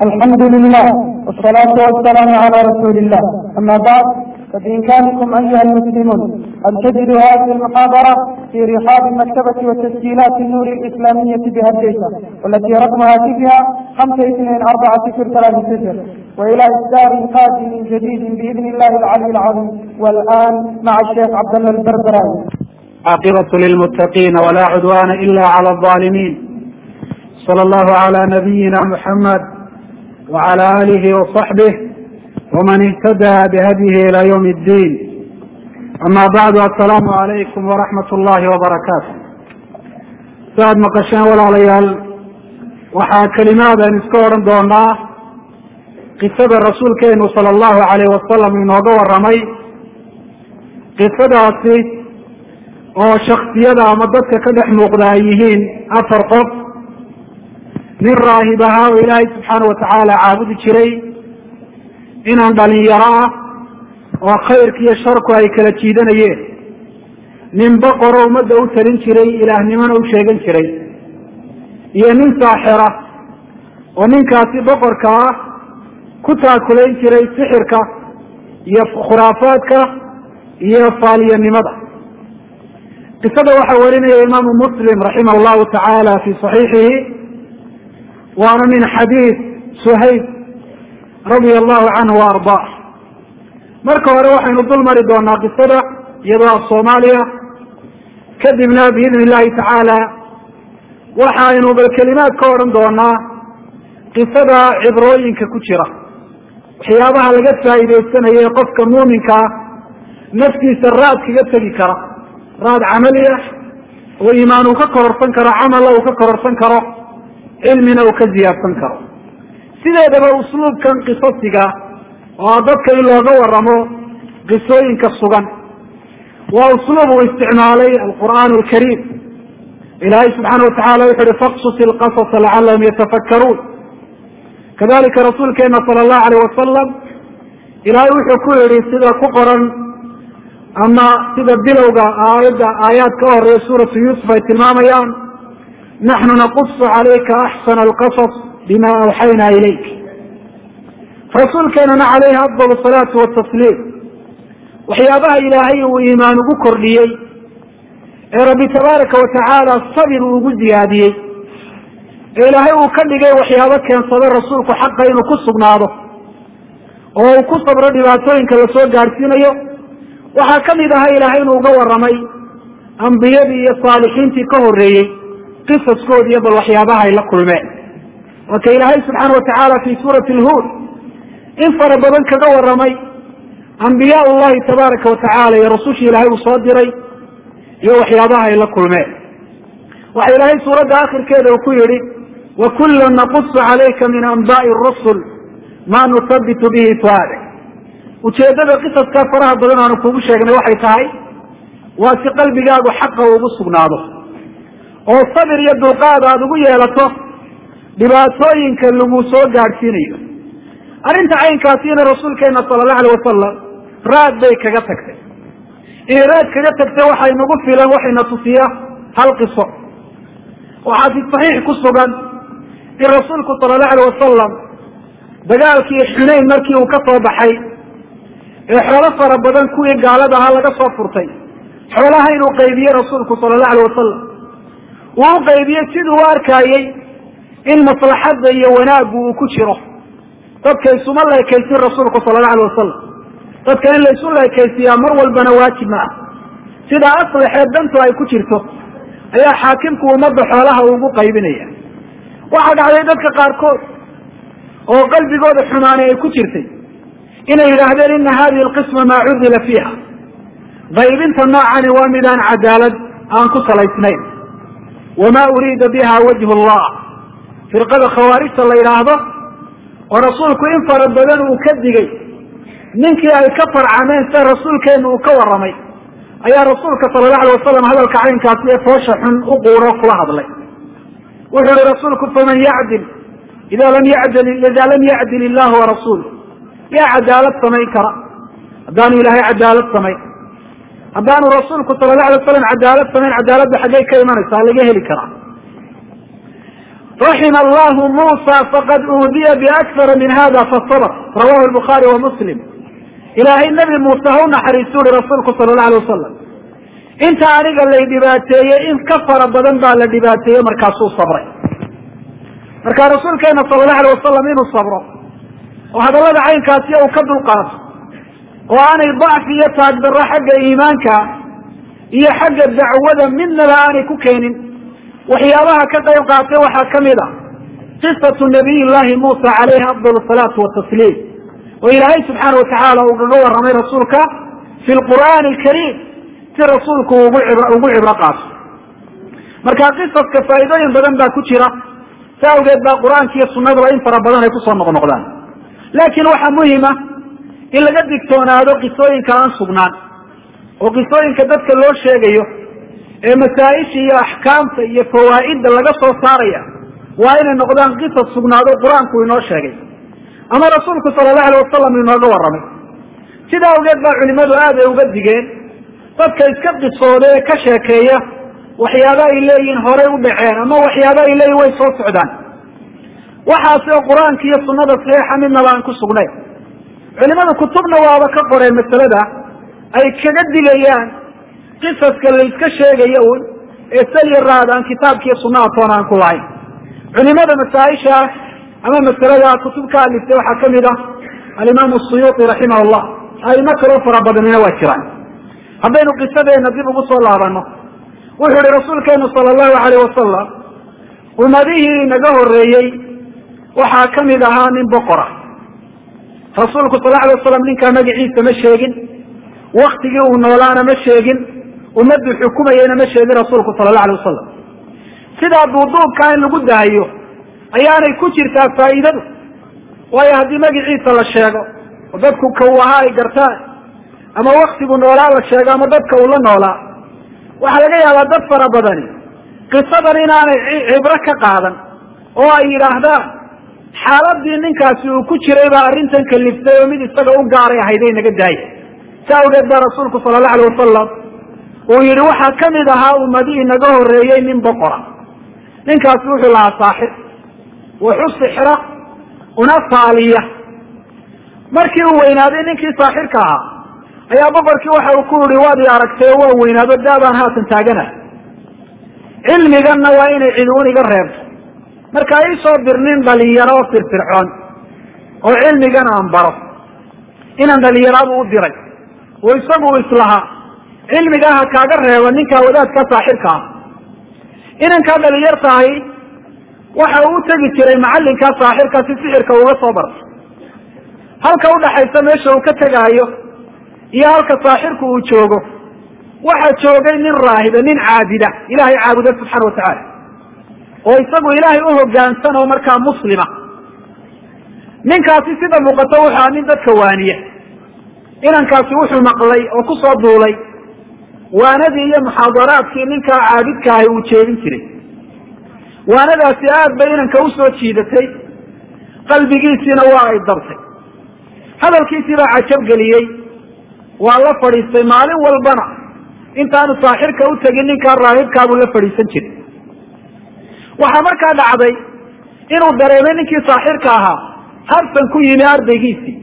الحمد لله والصلاة والسلام على رسول الله أما بعد فبإمكانكم أيها المسلمون أن تجدوا هذه المحاضرة في رحاب مكتبة وتسجيلات النور الإسلامية بهديسة والتي رقم هاتفها خمسة اثنين أربعة صفر ثلاثة صفر وإلى إصدار قادم جديد بإذن الله العلي العظيم والآن مع الشيخ عبد الله البربراوي عاقبة للمتقين ولا عدوان إلا على الظالمين صلى الله على نبينا محمد وعلى آله وصحبه ومن اهتدى بهديه إلى يوم الدين أما بعد السلام عليكم ورحمة الله وبركاته سعد مقشان walaalyaal waxaa kelimaadaan iska odhan doonaa qisada rasuulkeenu sala allahu alayh wasalam inooga waramay qisadaasi oo shaksiyada ama dadka ka dhex muuqda ay yihiin afar qof nin raahib ahaa oo ilaahay subxaana watacaala caabudi jiray inaan dhalinyaro ah oo khayrka iyo sharku ay kala jiidanayeen nin boqoro ummadda u talin jiray ilaahnimona u sheegan jiray iyo nin saaxira oo ninkaasi boqorka ah ku taakulayn jiray sixirka iyo khuraafaadka iyo faaliyanimada qisada waxaa warinaya imaamu muslim raximah llahu tacaala fi saxiixihi waana min xadiid suhayb radia allahu canhu wa ardaa marka hore waxaynu dul mari doonaa qisada iyadoo af soomaaliya kadibna biidni illahi tacaala waxaynu bal kelimaad ka odhan doonaa qisada cibrooyinka ku jira waxyaabaha laga faa'iidaysanaye qofka muuminka ah naftiisa raad kaga tegi kara raad camali ah oo iimaan uu ka kororsan karo camala uu ka kororsan karo cilmina uu ka ziyaadsan karo sideedaba usluubkan qisasiga oo dadka in looga waramo qisooyinka sugan waa usluub uu isticmaalay alqur'aan alkariim ilaahay subxaana watacala wuxu uhi faqsus ilqasasa lacalahum yatafakkaruun kadalika rasuulkeena sala allahu alayh wasalam ilaahay wuxuu ku yihi sida ku qoran ama sida bilowga aayadda aayaad ka horeeya suuratu yuusuf ay tilmaamayaan naxnu naqusu calayka axsana alqasas bima awxayna ilayk rasuulkeenana calayhi afdal salaatu watasliim waxyaabaha ilaahay uu iimaan ugu kordhiyey ee rabbi tabaaraka watacaala sabir uu ugu ziyaadiyey ee ilaahay uu ka dhigay waxyaabo keensada rasuulku xaqa inuu ku sugnaado oo uu ku sabro dhibaatooyinka lasoo gaadhsiinayo waxaa kamid ahaa ilaahay inuu uga waramay ambiyadii iyo saalixiintii ka horeeyey qisaskoodi iyo bal waxyaabaha ay la kulmeen waa ka ilaahay subxaana watacaala fi suurati lhuud in fara badan kaga waramay ambiyaa llahi tabaaraka watacaala iyo rasushii ilaahay uu soo diray iyo waxyaabaha ay la kulmeen waxa ilaahay suuradda akhirkeeda uu ku yihi wakula naqusu calayka min anbaai rusul ma nusabitu bihi fuaade ujeedada qisaskaa faraha badan aanu kugu sheegnay waxay tahay waa si qalbigaagu xaqa ugu sugnaado oo sabir iyo dulqaad aada ugu yeelato dhibaatooyinka lagu soo gaadhsiinayo arrinta caynkaasina rasuulkeena sala allahu alayh wasalam raad bay kaga tagtay inay raad kaga tagtay waxay nagu filan waxayna tusiya hal qiso waxaa fi saxiix ku sugan in rasuulku sala allahu alayh wasalam dagaalkii xunayn markii uu ka soo baxay ee xoolo fara badan kuwii gaalada ahaa laga soo furtay xoolaha inuu qaybiye rasuulku sala allahu alayh wasalam uu u qaybiyey siduu u arkaayey in maslaxadda iyo wanaaggu uu ku jiro dadka isuma leekaysin rasuulku sala allahu alayh wasalam dadka in laysu leekaysiyaa mar walbana waajib ma ah sidaa aslixeed dantu ay ku jirto ayaa xaakimku ummadda xoolaha ugu qaybinaya waxaa dhacday dadka qaarkood oo qalbigooda xumaanay ay ku jirtay inay yidhaahdeen ina hadihi alqisma maa cudila fiiha qaybinta noocani waa midaan cadaalad aan ku salaysnayn wama uriida biha wajhu llah firqada khawaarijta la yidhaahdo oo rasuulku in fara badan uu ka digay ninkii ay ka farcameen sida rasuulkeenu uu ka waramay ayaa rasuulka sala allahu alay wasalam hadalka caynkaasi ee foosha xun u quuro kula hadlay wuxuu ihi rasuulku faman yacdil ida lam yadil ida lam yacdil illahu warasuulu yaa cadaalad samayn kara haddaanu ilaahay cadaalad samayn haddaanu rasuulku sala la alay waslam cadaalad samayn cadaaladda xaggay ka imanaysaa laga heli karaa raxima allahu muusa faqad uudiya biakara min hada fasabr rawahu lbukhaari wa muslim ilaahay nebi muuse ha u naxariistu uri rasuulku sala allahu alay wasalam inta aniga lay dhibaateeyey in ka fara badan baa la dhibaateeyey markaasuu sabray marka rasuulkeena sala allahu alay wasalam inuu sabro oo hadallada caynkaasi uu ka dulqaato oo aanay dacfi iyo taagdarro xagga iimaanka iyo xagga dacwada midnaba aanay ku keenin waxyaabaha ka qayb qaatay waxaa ka mid a qisatu nabiy llahi muusa calayhi afdal salaatu watasliim oo ilaahay subxaana watacaala uu kaga warramay rasuulka fi lqur'aani alkariim si rasuulku ugu ugu cibro qaato marka qisaska faa'iidooyin badan baa ku jira si awgeed baa qur-aanka iyo sunnaduba in fara badan ay kusoo noqnoqdaan laakiin waxaa muhima in laga digtoonaado qisooyinka aan sugnaan oo qisooyinka dadka loo sheegayo ee masaa-isha iyo axkaamta iyo fawaa'idda laga soo saaraya waa inay noqdaan qisas sugnaado qur-aanku inoo sheegay ama rasuulku sala allahu alay wasalam inooga warramay sida awgeed baa culimadu aad ay uga digeen dadka iska qisooda ee ka sheekeeya waxyaaba ay leeyihiin horay u dhaceen ama waxyaaba ay leeyihin way soo socdaan waxaasi oo qur-aanka iyo sunnada saxiixa midnaba aan ku sugnayn culimadu kutubna waaba ka qoreen masalada ay kaga digayaan qisaska la iska sheegaya un ee saliya raad aan kitaabkiiyo sunnaha toona aan ku lahayn culimada masaaisha ama masalada kutub ka aliftay waxaa kamid ah alimaamu suyuuti raximah llah aimo kaloo fara badanina waa jiraan haddaynu qisadeena dib ugu soo laabano wuxuu ihi rasuulkeenu sala allahu alayh wasalam ummadihii naga horeeyey waxaa kamid ahaa nin boqora rasuulku sal alay wasalam ninkaa magaciisa ma sheegin waktigii uu noolaana ma sheegin ummaddu xukumayeyna ma sheegin rasuulku sala allahu alay wasalam sidaa duuduubkaa in lagu daayo ayaanay ku jirtaa faa'iidadu waayo haddii magaciisa la sheego oo dadku ka uu ahaa ay gartaan ama waktigu noolaa la sheego ama dadka uu la noolaa waxaa laga yaabaa dad fara badani qisadan inaanay cibro ka qaadan oo ay yidhaahdaan xaaladii ninkaasi uu ku jiray baa arrintan kaliftay oo mid isaga u gaaray ahayday naga daaya si awgeed baa rasuulku sala allahu alay wasalam uu yihi waxaa kamid ahaa ummadihii naga horeeyey nin boqora ninkaasi wuxuu lahaa saaxir wuxu sixra una faaliya markii uu weynaaday ninkii saaxirka ahaa ayaa boqorkii waxa uu ku yihi waad i aragtay oo waan weynaado daabaan haatan taagana cilmiganna waa inay ciduun iga reebto marka iisoo dir nin dhalinyaro oo firfircoon oo cilmigan aan baro inaan dhalinyaraadu u diray oo isagu islahaa cilmigaa ha kaaga reeba ninkaa wadaadka saaxirka ah inankaa dhalinyartahay waxa uu u tegi jiray macallinkaa saaxirka si sixirka uga soo barto halka udhaxaysa meesha uu ka tegaayo iyo halka saaxirku uu joogo waxaa joogay nin raahiba nin caabida ilaahay caabuda subxaana watacaala oo isagu ilaahay u hogaansan oo markaa muslima ninkaasi sida muuqato wuxua nin dadka waaniya inankaasi wuxuu maqlay oo kusoo duulay waanadii iyo muxaadaraadkii ninkaa caabidka ahay uu jeedin jiray waanadaasi aad bay inanka usoo jiidatay qalbigiisiina waa ay dabtay hadalkiisii baa cajab geliyey waa la fadhiistay maalin walbana intaanu saaxirka u tegin ninkaa raahibkaabuu la fadhiisan jiray waxaa markaa dhacday inuu dareemay ninkii saaxirka ahaa habsan ku yimi ardaygiisii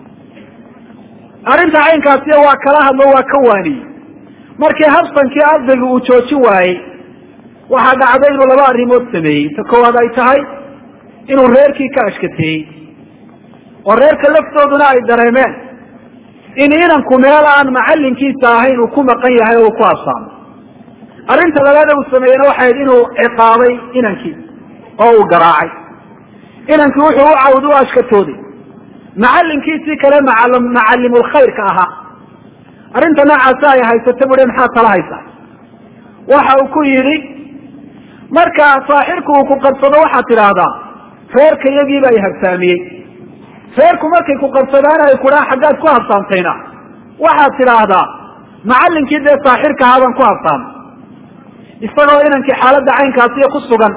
arrinta caynkaasiya waa kala hadlo waa ka waaniyey markii habsankii ardaygu uu joojin waayey waxaa dhacday inuu laba arrimood sameeyey ta koowaad ay tahay inuu reerkii ka ashkateeyey oo reerka laftooduna ay dareemeen in inanku meel aan macallinkiisa ahayn uu ku maqan yahay oo uu ku absaamo arrinta labaada uu sameeyena waxay ahayd inuu ciqaabay inankii oo uu garaacay inankii wuxuu u cawd u ashkatooday macallinkiisii kale macal macallimulkhayrka ahaa arrinta noocaasi ay haysata bui maxaa tala haysaa waxa uu ku yidhi marka saaxirku uu ku qabsado waxaad tidhaahdaa reerka iyagiiba ay habsaamiyey reerku markay ku qabsadaan ay kudhaa xaggaad ku habsaamtayna waxaad tidhaahdaa macallinkii dee saaxirka ahaa baan ku habsaamay isagoo inankii xaaladda caynkaasiyo ku sugan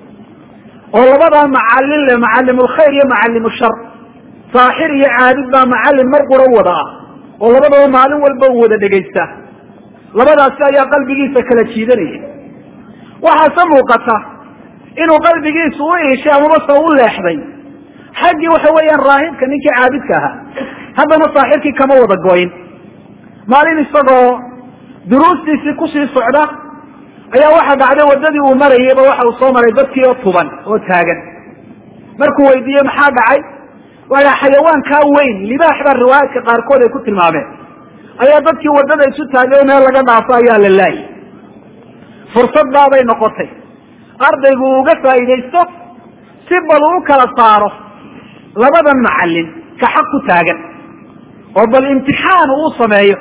oo labadaa macallin le macallimulkhayr iyo macallimushar saaxir iyo caabid baa macallin mar qura wada ah oo labadaba maalin walba u wada dhegaysta labadaasi ayaa qalbigiisa kala jiidanayay waxaase muuqata inuu qalbigiisu u iishay amaba se u leexday xaggii waxa weeyaan raahibka ninkii caabidka ahaa haddana saaxirkii kama wada goyin maalin isagoo duruustiisii kusii socda ayaa waxa dhacday waddadii uu marayeyba waxa uu soo maray dadkii oo tuban oo taagan markuu weydiiyey maxaa dhacay waa xayawaankaa weyn libaax baa riwaayaadka qaarkood ay ku tilmaameen ayaa dadkii waddada isu taagay meel laga dhaafo ayaa la laayay fursad baabay noqotay ardaygu uga faa'iidaysto si bal uu kala saaro labadan macallin ka xaq ku taagan oo bal imtixaan uu sameeyo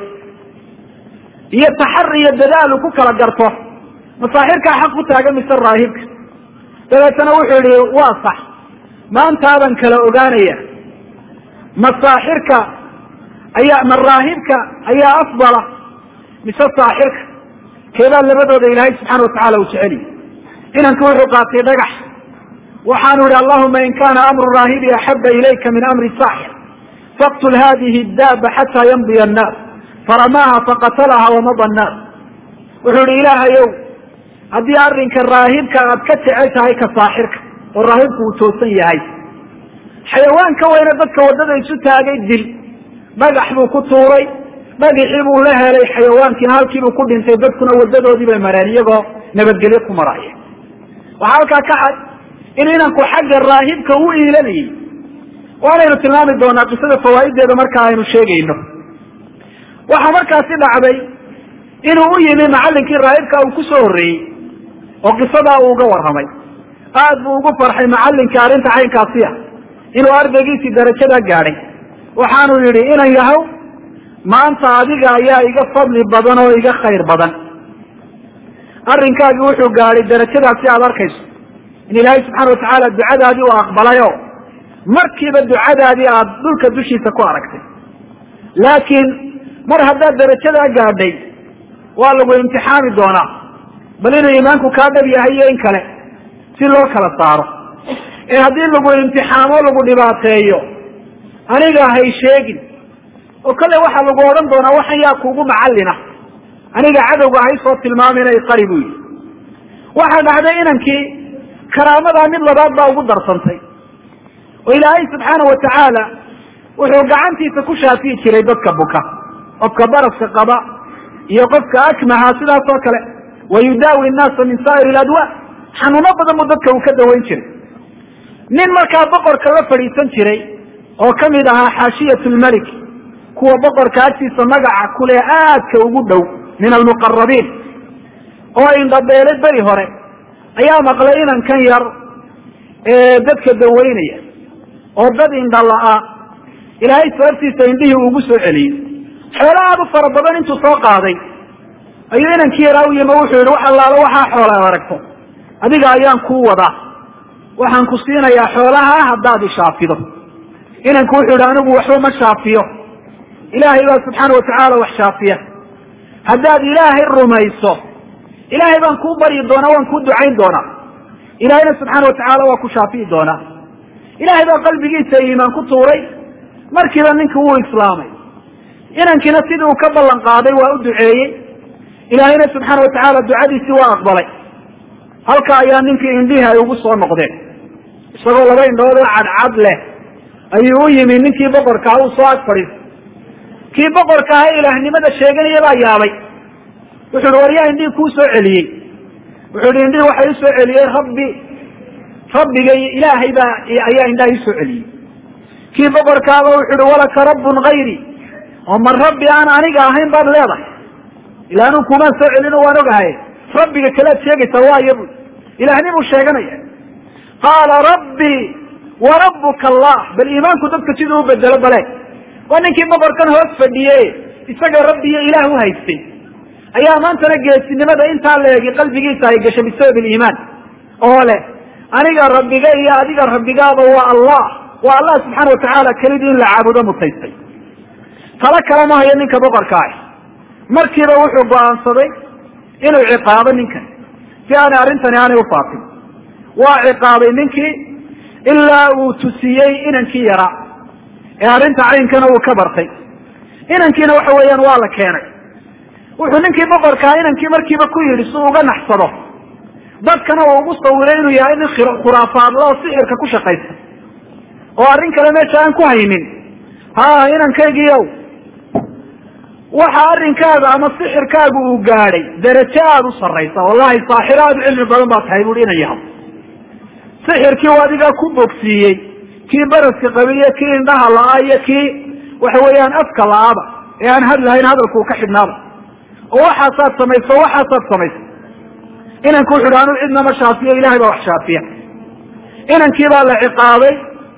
iyo taxari iyo dadaal uu ku kala garto masaaxirkaa xaq ku taagan mise raahibka dabeetana wuxuu yihi waa sax maantaaban kala ogaanaya masaaxirka ayaa ma raahibka ayaa afdala mise saaxirka keebaa labadooda ilaahay subxaana watacala uu jeceliy inanku wuxuu qaatay dhagax waxaanu ihi allahuma in kana amru raahibi axaba ilayka min amri saaxir faqtul hadihi daaba xataa yamdiya annaas faramaaha faqatalaha wamada annaas wuxuu ihi ilaahayow haddii arrinka raahibka aad ka jecel tahay ka saaxirka oo raahibku uu toosan yahay xayawaan ka weyne dadka waddada isu taagay dil dhagax buu ku tuuray dhagixii buu la helay xayawaankiina halkiibuu ku dhintay dadkuna wadadoodii bay mareen iyagoo nabadgelyo ku maraya waxaa halkaa ka cad in inanku xagga raahibka u iilanayay waanaynu tilmaami doonaa qisada fawaa'ideeda marka aynu sheegayno waxaa markaasi dhacday inuu u yimi macallinkii raahibka uu ku soo horreeyey oo qisadaa uu uga warramay aad buu ugu farxay macallinkii arrinta caynkaasi ah inuu ardaygiisii darajadaa gaadhay waxaanu yidhi inan yahow maanta adiga ayaa iga fadli badan oo iga khayr badan arrinkaagii wuxuu gaadhay darajadaasi aada arkayso in ilaahay subxaana watacaala ducadaadii uu aqbalayo markiiba ducadaadii aada dhulka dushiisa ku aragtay laakiin mar haddaad darajadaa gaadhay waa lagu imtixaami doonaa bal inuu iimaanku kaa dhab yahay iyo in kale si loo kala saaro ee haddii lagu imtixaamo lagu dhibaateeyo aniga hay sheegin oo kale waxaa lagu odhan doonaa waxan yaa kuugu macallina aniga cadowga hay soo tilmaamina qari buu yidhi waxaa dhacday inankii karaamadaa mid labaad baa ugu darsantay oo ilaahay subxaana watacaala wuxuu gacantiisa ku shaafiyi jiray dadka buka qofka baraska qaba iyo qofka akmaha sidaas oo kale wa yudaawi nnaasa min saa'ir ladwa xanuuno badan buu dadka uu ka dawayn jiray nin markaa boqorka la fadhiisan jiray oo kamid ahaa xaashiyat lmelik kuwa boqorka agtiisa magaca kule aadka ugu dhow min almuqarabiin oo indhabeelay beri hore ayaa maqlay inankan yar ee dadka dawaynaya oo dad indhala-a ilaahay sababtiisa indhihii ugu soo celiyey xoolo aad u fara badan intuu soo qaaday ayuu inankii yaraa u yimi wuxuu yihi wax allaalo waxaa xoola aragto adiga ayaan kuu wadaa waxaan ku siinayaa xoolaha haddaad ishaafido inanku wuxuu yihi anigu waxba ma shaafiyo ilaahay baa subxaana watacaala wax shaafiya haddaad ilaahay rumayso ilaahay baan kuu baryi doonaa waan kuu ducayn doonaa ilaahayna subxaana watacaala waa ku shaafiyi doonaa ilaahay baa qalbigiisa iimaan ku tuuray markiiba ninkii wuu islaamay inankiina sidii uu ka ballan qaaday waa u duceeyey ilaahayna subxaana watacaala ducadiisii waa aqbalay halka ayaa ninkii indhihii ay ugu soo noqdeen isagoo laba indhood oo cadcad leh ayuu u yimi ninkii boqorkaa uu soo ag fadhiistay kii boqorka aha ilaahnimada sheeganaya baa yaabay wuxu uhi war yaa indhihii kuu soo celiyey wuxuu ihi indhihii waxa ii soo celiyey rabbi rabbigay ilaahay baa ayaa indhaha ii soo celiyey kii boqorkaaba wuxu uhi walaka rabbun hayri oo ma rabbi aan aniga ahayn baad leedahay ila anuu kumaan soo celino waan ogahay rabbiga kalead sheegaysaa waayo bu ilahnimuu sheeganaya qaala rabbi wa rabbuka allah bal iimaanku dadka siduu u bedelo bale waa ninkii boqorkan hoos fadhiye isaga rabbi iyo ilaah u haystay ayaa maantana geesinimada intaa la eegi qalbigiisa ay gashay bisabab iliimaan oo leh aniga rabbiga iyo adiga rabbigaaba waa allah waa allah subxaana watacaala kelidii in la caabudo mutaystay talo kale ma hayo ninka boqorka ah markiiba wuxuu go-aansaday inuu ciqaabo ninkan si aanay arrintani aanay ufaafin waa ciqaabay ninkii ilaa uu tusiyey inankii yaraa ee arrinta caynkana uu ka bartay inankiina waxa weeyaan waa la keenay wuxuu ninkii boqorkaa inankii markiiba ku yidhi si uga naxsado dadkana uu ugu sawiray inuu yahay nin khuraafaadla oo sixirka ku shaqaysta oo arrin kale meesha aan ku haynin ha inankaygiiow waxa arrinkaaga ama sixirkaagu uu gaadhay darajo aada u sarraysa wallahi saaxiro aada u cilmi badan baa tahay buui inan yahay sixirkii u adigaa ku bogsiiyey kii baraska qabiyo kii indhaha la-a iyo kii waxa weeyaan afka la-aba ee aan hadlahayn hadalku uu ka xidhnaaba oo waxaasaad samayso waxaasaad samayso inanku wuxu uhi anuu cidnama shaafiyo ilahay baa wax shaafiya inankii baa la ciqaabay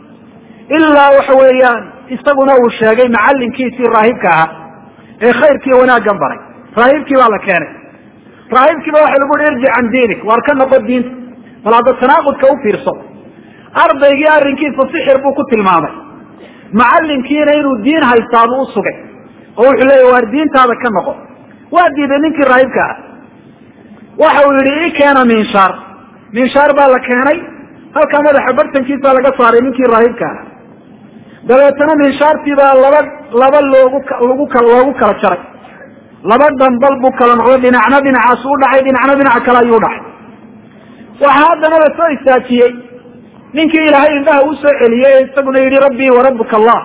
ilaa waxa weeyaan isaguna uu sheegay macallinkiisii raahibka ahaa ee khayrkii wanaaggan baray raahibkii baa la keenay raahibkiiba waxa lagu uhi irjic can diinik waar ka noqo diinta bal hadda tanaaqudka u fiirso ardaygii arrinkiisa sixir buu ku tilmaamay macallinkiina inuu diin haystaabuu u sugay oo wuxuu leeyahy waar diintaada ka noqo waa diiday ninkii raahibka ah waxa uu yihi i keena minshaar minshaar baa la keenay halkaa madaxa bartankiisa laga saaray ninkii raahibka ah dabeetana minshaartii baa laba laba loogu lagu loogu kala jaray laba dambal buu kala noqday dhinacna dhinacaas u dhacay dhinacna dhinaca kale ayuu dhacay waxaa haddana la soo istaajiyey ninkii ilaahay indhaha uu soo celiyey ee isaguna yidhi rabbii wa rabbuka allah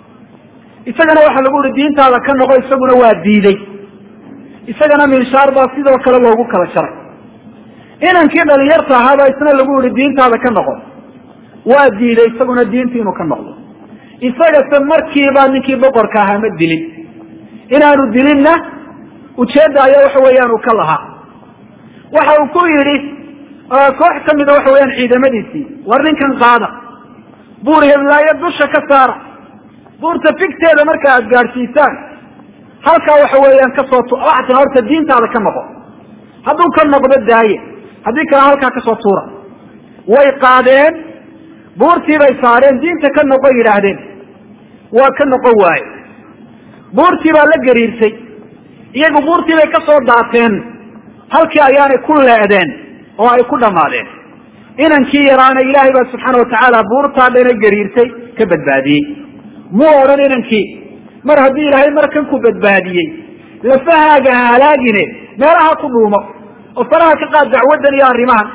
isagana waxaa lagu yihi diintaada ka noqo isaguna waa diiday isagana minshaar baa sidoo kale loogu kala jaray inankii dhalinyarta ahaabaa isna lagu yihi diintaada ka noqo waa diiday isaguna diintii inuu ka noqdo isagase markiiba ninkii boqorka ahaa ma dilin inaanu dilinna ujeedda ayaa waxa weeyaan uu ka lahaa waxa uu ku yidhi koox ka mida waxa weeyaan ciidamadiisii war ninkan qaada buur heblaayo dusha ka saara buurta figteeda marka aad gaadhsiisaan halkaa waxa weeyaan kasoo waxaa tia horta diintaada ka noqo hadduu ka noqdo daaye haddii kale halkaa kasoo tuura way qaadeen buurtii bay saareen diinta ka noqo yidhaahdeen waa ka noqon waaye buurtii baa la gariirsay iyagu buurtii bay kasoo daateen halkii ayaanay ku leedeen oo ay ku dhammaadeen inankii yaraana ilaahay baa subxaana watacaala buurtaa dhana gariirsay ka badbaadiyey muu odhan inankii mar haddii ilaahay markan ku badbaadiyey lafahaaga ha halaagine meelaha ku dhuumo oo faraha ka qaad dacwaddan iyo arrimahan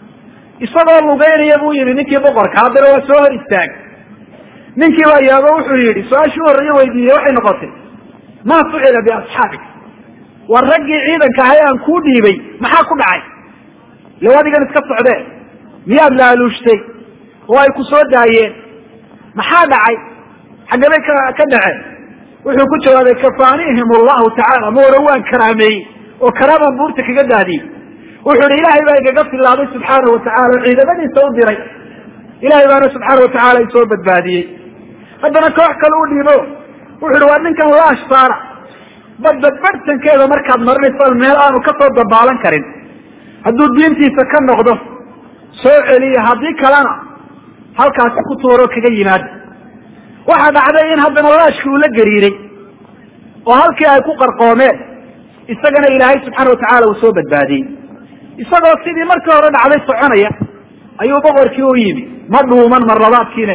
isagoo lugeynaya buu yimi ninkii boqorka haddana waa soo hor istaag ninkii baa yaabo wuxuu yidhi su-aashii horreeye weydiiyey waxay noqotay maa fucila biasxaabik war raggii ciidanka ahay aan kuu dhiibay maxaa ku dhacay low adigan iska socdee miyaad laaluushtay oo ay ku soo daayeen maxaa dhacay xaggabay ka ka dhaceen wuxuu ku jawaabay kafaanihim allahu tacaala ma oran waan karaameeyey oo karaaman buurta kaga daadiyey wuxuu ihi ilaahay baa igaga filaaday subxaanahu watacala oo ciidamadiisa u diray ilahay baana subxaana watacaala isoo badbaadiyey haddana koox kale u dhiibo wuxu uhi waa ninkan laash saara badbad barhtankeeda markaad marinayso meel aanu kasoo dabaalan karin hadduu diintiisa ka noqdo soo celiya haddii kalena halkaasi ku tuuro kaga yimaada waxaa dhacday in haddana laashkii uu la gariiray oo halkii ay ku qarqoomeen isagana ilaahay subxaana watacaala uu soo badbaadiyey isagoo sidii markii hore dhacday soconaya ayuu boqorkii u yimi ma dhuuman mar labaadkiine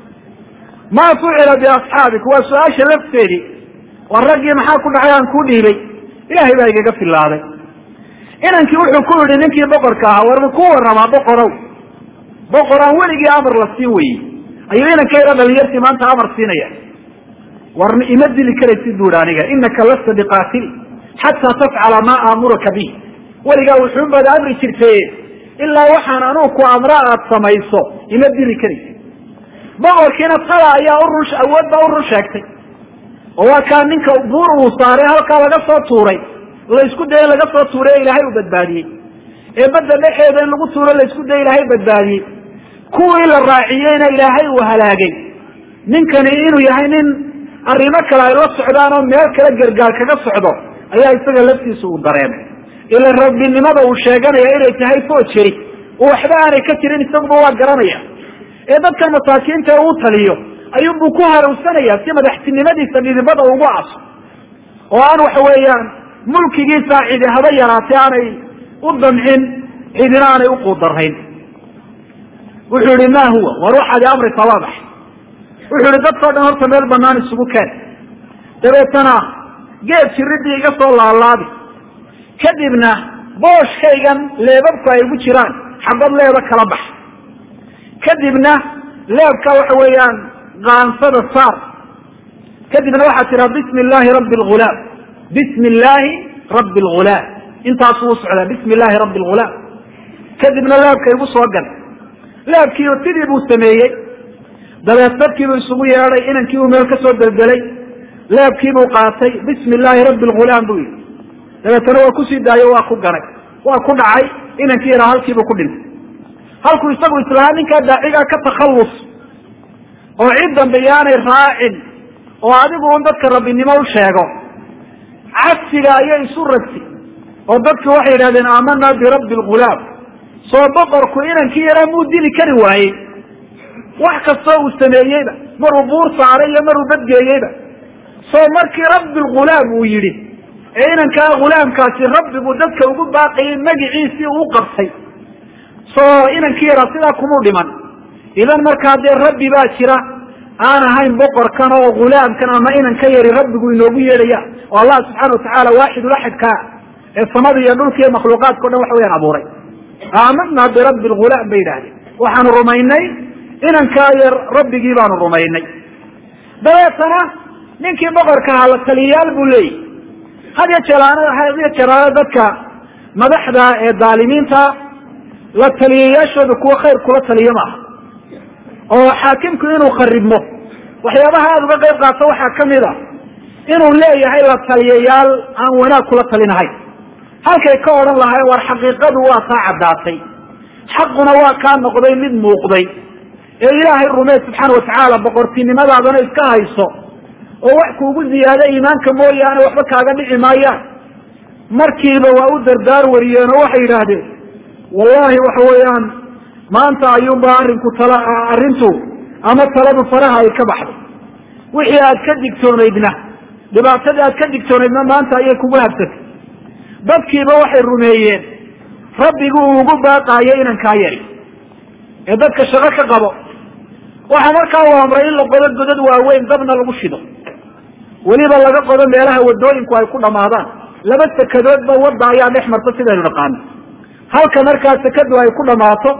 maa fucila biasxaabik waa su-aasha lafteedii war raggii maxaa ku dhacay aan kuu dhiibay ilaahay baa igaga filaaday inankii wuxuu ku yidhi ninkii boqorka ahaa war ma ku warramaa boqorow boqor aan weligii amar la siin weyey ayuu inankayda dhalinyartii maanta amar siinaya war ima dili karaysid bu ihi aniga inaka lasta biqaatili xataa tafcala maa aamuraka bih weligaa wuxuun baad amri jirtay ilaa waxaan anugu ku amra aad samayso ima dili karaysid boqorkiina tada ayaa urun awood baa urun sheegtay oo waa kaa ninka buur uu saaray halkaa laga soo tuuray laysku daya laga soo tuuray ee ilaahay uu badbaadiyey ee badda dhexeeda in lagu tuuro laysku daya ilaahay badbaadiyey kuwii la raaciyeyna ilaahay uu halaagay ninkani inuu yahay nin arrimo kale ay la socdaan oo meel kale gargaar kaga socdo ayaa isaga laftiisa uu dareemay ila rabbinimada uu sheeganaya inay tahay foojeri oo waxba aanay ka jirin isaguba waa garanaya ee dadkan masaakiinta uu taliyo ayuunbuu ku harowsanaya si madaxtinimadiisa dhidibada ugu aso oo aan waxa weeyaan mulkigiisa cidi haba yaraatay aanay u damcin cidina aanay u quudarayn wuxuu yihi ma huwa war waxaadi amri tawaadax wuxuu yihi dadkao dhan horta meel banaan isugu keen dabeetana geed jiridii iga soo laalaabi kadibna booshkaygan leebabku ay ugu jiraan xabad leeba kala bax kadibna leebka waxa weeyaan qaansada saar kadibna waxaad tiraa bismi illaahi rabbi lghulaam bismi illaahi rabbi lghulaam intaasuu u socdaa bismi illaahi rabbi lghulaam kadibna leebka igu soo gal leebkiiu sidii buu sameeyey dabeed dadkiibuu isugu yeedhay inankii uu meel kasoo deldelay leebkiibuu qaatay bismi illaahi rabbi lghulaam buu yidhi dabeetana waa kusii daayo waa ku ganay waa ku dhacay inankii yaraa halkiibuu ku dhintay halkuu isagu islahaa ninkaa daacigaa ka takhallus oo cid dambe yaanay raacin oo adigu un dadka rabbinimo u sheego cagsiga ayay isu ragsi oo dadku waxay yidhahdeen aamanaa birabbi lghulaam soo boqorku inankii yaraa muu dili kari waayey wax kastoo uu sameeyeyba maruu buur saaray iyo maruu badgeeyeyba soo markii rabbi lghulaam uu yidhi ee inankaa ghulaamkaasi rabbigu dadka ugu baaqayay magiciisii uu qabtay soo inankii yaraa sidaa kumuu dhiman idan markaa dee rabbi baa jira aan ahayn boqorkan oo ghulaamkan ama inan ka yari rabbigu inoogu yeedhaya oo allah subxaana watacaala waaxidulaxadkaa ee samada iyo dhulka iyo makhluuqaadka o dhan waxa weyaan abuuray aamanaa birabbi lghulaam bay yidhahdeen waxaanu rumaynay inankaa yar rabbigii baanu rumaynay dabeetana ninkii boqorka ahaa la taliyayaal buu leeyahy hadiyo jeelaana hadiyo jeelaana dadka madaxda ee daalimiinta la taliyayaashooda kuwa khayr kula taliyo maaha oo xaakimku inuu kharibmo waxyaabaha aada uga qayb qaato waxaa kamid a inuu leeyahay la taliyayaal aan wanaag kula talinahayn halkay ka odhan lahayn war xaqiiqadu waa kaa caddaatay xaquna waa kaa noqday mid muuqday ee ilaahay rumee subxaana watacaala boqortinimadaadana iska hayso oo wax kuugu ziyaado iimaanka mooyaane waxba kaaga dhici maayaan markiiba waa u dardaar wariyeen oo waxay yidhaahdeen wallahi waxa weeyaan maanta ayuunba arrinku tala arrintu ama taladu faraha ay ka baxday wixii aad ka digtoonaydna dhibaatadii aad ka digtoonaydna maanta ayay kugu habsatay dadkiiba waxay rumeeyeen rabbigu uu ugu baaqaayo inankaa yari ee dadka shaqo ka qabo waxaa markaa uu amray in la qodo godad waaweyn dabna lagu shido weliba laga qodo meelaha wadooyinku ay ku dhamaadaan laba sekadoodba wadda ayaa dhex marta sidaynu naqaano halka markaa sekadu ay ku dhamaato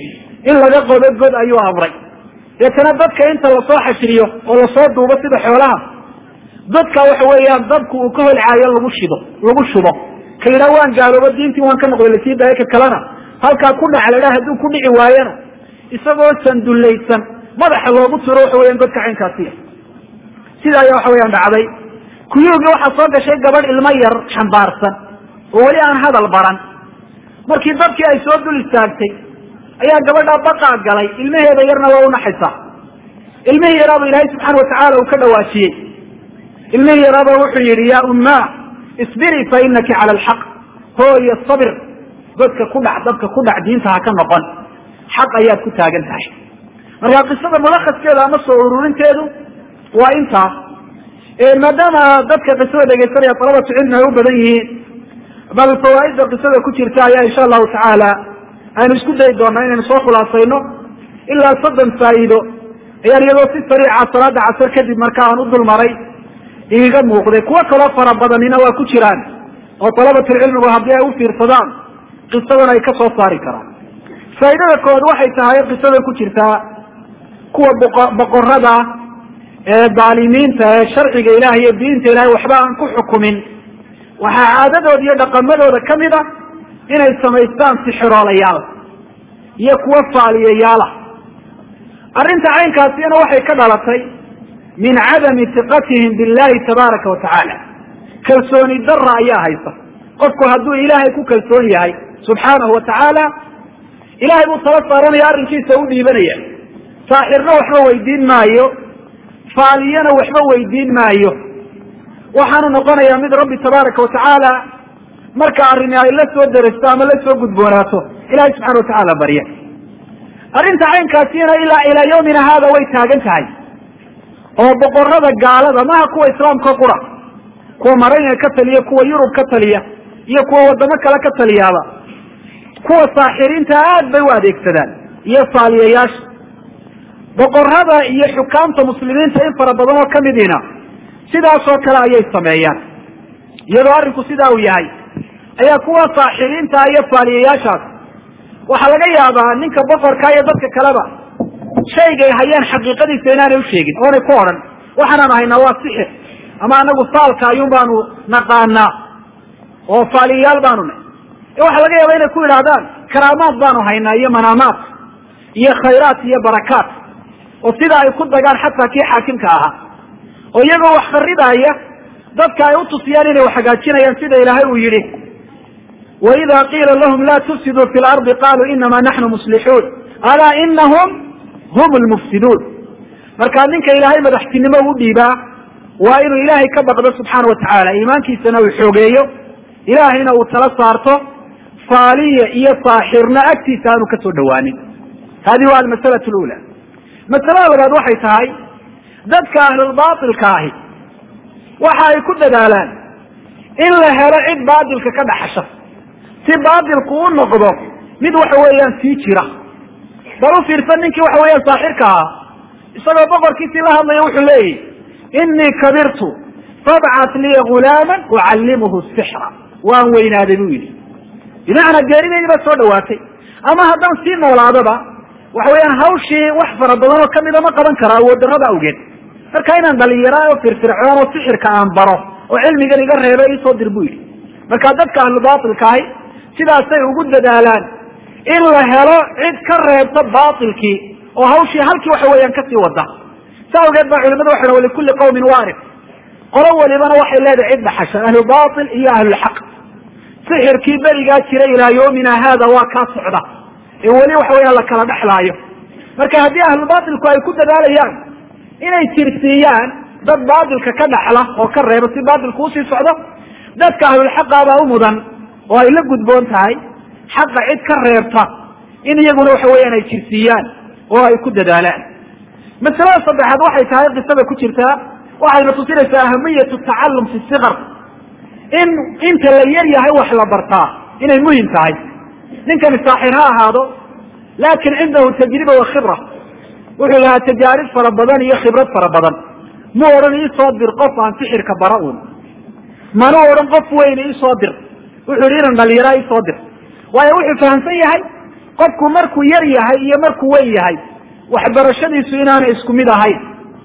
in laga qodo god ayuu amray deetana dadka inta lasoo xashiriyo oo lasoo duubo sida xoolaha dadka waxa weeyaan dabku uu ka holcaayo lagu shido lagu shubo ka yidhaha waan gaaloobo diintii waan ka noqday lasii daayo ka kalena halkaa ku dhac la dhaha hadduu ku dhici waayana isagoo sandullaysan madaxa loogu tiro waxa weyan godka caynkaasiya sida ayaa waxa weyaan dhacday kuyuugii waxaa soo gashay gabadh ilmo yar xambaarsan oo weli aan hadal baran markii dadkii ay soo dul istaagtay ayaa gabadhaa baqaa galay ilmaheeda yarna waa unaxaysaa ilmihii yaraaba ilaahay subxaana watacaala uu ka dhawaajiyey ilmihii yaraaba wuxuu yidhi ya ummaa isbiri fa inaki cala alxaq hooyo sabir godka ku dhac dadka ku dhac diinta ha ka noqon xaq ayaad ku taagan tahay marka qisada mulakaskeeda ama soo ururinteedu waa intaas maadaama dadka qisada dhegaysanaya talabatu cilmi ay u badan yihiin bal fawaaidda qisada ku jirta ayaa insha allahu tacaala aynu isku dayi doonaa inaynu soo khulaasayno ilaa soddon faa'iido ayaan iyadoo si sariica salaada casar kadib marka aan u dulmaray igaga muuqday kuwo kaloo fara badanina waa ku jiraan oo dalabatulcilmigu haddii ay u fiirsadaan qisadan ay ka soo saari karaan faa'iidada kood waxay tahay qisada ku jirtaa kuwa boqorada ee daalimiinta ee sharciga ilahay iyo diinta ilahay waxba aan ku xukumin waxaa caadadooda iyo dhaqamadooda kamid a inay samaystaan sixiroolayaal iyo kuwo faaliyayaala arrinta caynkaasina waxay ka dhalatay min cadami tiqatihim billahi tabaaraka wa tacaala kalsooni dara ayaa haysa qofku hadduu ilaahay ku kalsoon yahay subxaanahu wa tacaala ilahay buu tala saaranaya arrinkiisa u dhiibanaya saaxirna waxba weydiin maayo faaliyana waxba weydiin maayo waxaanu noqonayaa mid rabbi tabaaraka wa tacaala marka arrini ay la soo derasto ama la soo gudboonaato ilahay subxana wa tacaala barya arrinta caynkaasina ilaa ilaa yawmina haada way taagan tahay oo boqorada gaalada maha kuwa islaamka qura kuwa maraykanka ka taliya kuwa yurub ka taliya iyo kuwa wadamo kale ka taliyaaba kuwa saaxiriinta aad bay u adeegsadaan iyo faaliyayaasha boqorada iyo xukaamta muslimiinta in fara badan oo kamidina sidaasoo kale ayay sameeyaan iyadoo arrinku sidaa uu yahay ayaa kuwa saaxiriinta iyo faaliyayaashaas waxaa laga yaabaa ninka boqorka iyo dadka kaleba shaygay hayaan xaqiiqadiisa inaanay usheegin oonay ku odhan waxaanaan haynaa waa sixir ama anagu saalka ayuun baanu naqaanaa oo faaliyayaal baanu nahy waxaa laga yaaba inay ku yidhaahdaan karaamaad baanu haynaa iyo manaamaad iyo khayraat iyo barakaat oo sida ay ku dagaan xataa kii xaakimka ahaa oo iyagoo wax kharidaaya dadka ay utusiyaan inay wax hagaajinayaan sida ilaahay uu yihi waida qiila lahum la tufsiduu fi lardi qaluu inama naxnu muslixuun alaa inahum hum lmufsiduun markaa ninka ilaahay madaxtinimo u dhiibaa waa inuu ilaahay ka baqdo subxaana watacaala iimaankiisana uu xoogeeyo ilaahayna uu tala saarto faaliya iyo saaxirna agtiisa aanu kasoo dhawaanin hadi waa almasala lula masalada labaad waxay tahay dadka ahlulbailka ahi waxa ay ku dadaalaan in la helo cid baatilka ka dhaxasha si baatilku u noqdo mid waxa weeyaan sii jira bal u fiirsan ninkii waxa weeyaan saaxirka ahaa isagoo boqorkiisii la hadlaya wuxuu leeyahy inii kabirtu fabcat lii gulaama ucallimuhu sixra waan weynaaday buu yidhi bimacnaa geerideydii baa soo dhawaatay ama haddaan sii noolaadaba waxa weeyaan hawshii wax fara badan oo kamida ma qaban kara awood darrada awgeed marka inaan dhalinyara oo firfircoon oo sixirka aan baro oo cilmigan iga reebo isoo dir buu yidhi marka dadka ahlubaatilka ahi sidaasay ugu dadaalaan in la helo cid ka reebta baatilkii oo hawshii halkii waxa weeyaan kasii wada sa awgeed baa culimadu waxay ha likulli qawmin waarif qolo walibana waxay leedahay cid dhaxasha ahlubaatil iyo ahlulxaq sixirkii berigaa jira ilaa yawmina haada waa kaa socda ee weli waxa weeyaan la kala dhexlaayo marka haddii ahlubaatilku ay ku dadaalayaan inay tirsiiyaan dad baatilka ka dhaxla oo ka reeba si baatilku usii socdo dadka ahlulxaqabaa u mudan oo ay la gudboon tahay xaqa cid ka reebta in iyaguna waxa weeyaan ay jirsiiyaan oo ay ku dadaalaan masalada saddexaad waxay tahay qisada ku jirtaa waxayna tusinaysaa ahamiyatu tacallum fi sikar in inta la yar yahay wax la bartaa inay muhim tahay ninkani saaxir ha ahaado laakin cindahu tajriba wa khibra wuxuu lahaa tajaarib fara badan iyo khibrad fara badan mu odhan iisoo dir qof aan sixirka bara un manu odhan qof weyne isoo dir wuxuu yihi inan dhalinyara isoo dir waayo wuxuu fahamsan yahay qofku markuu yar yahay iyo markuu weyn yahay waxbarashadiisu inaanay isku mid ahayn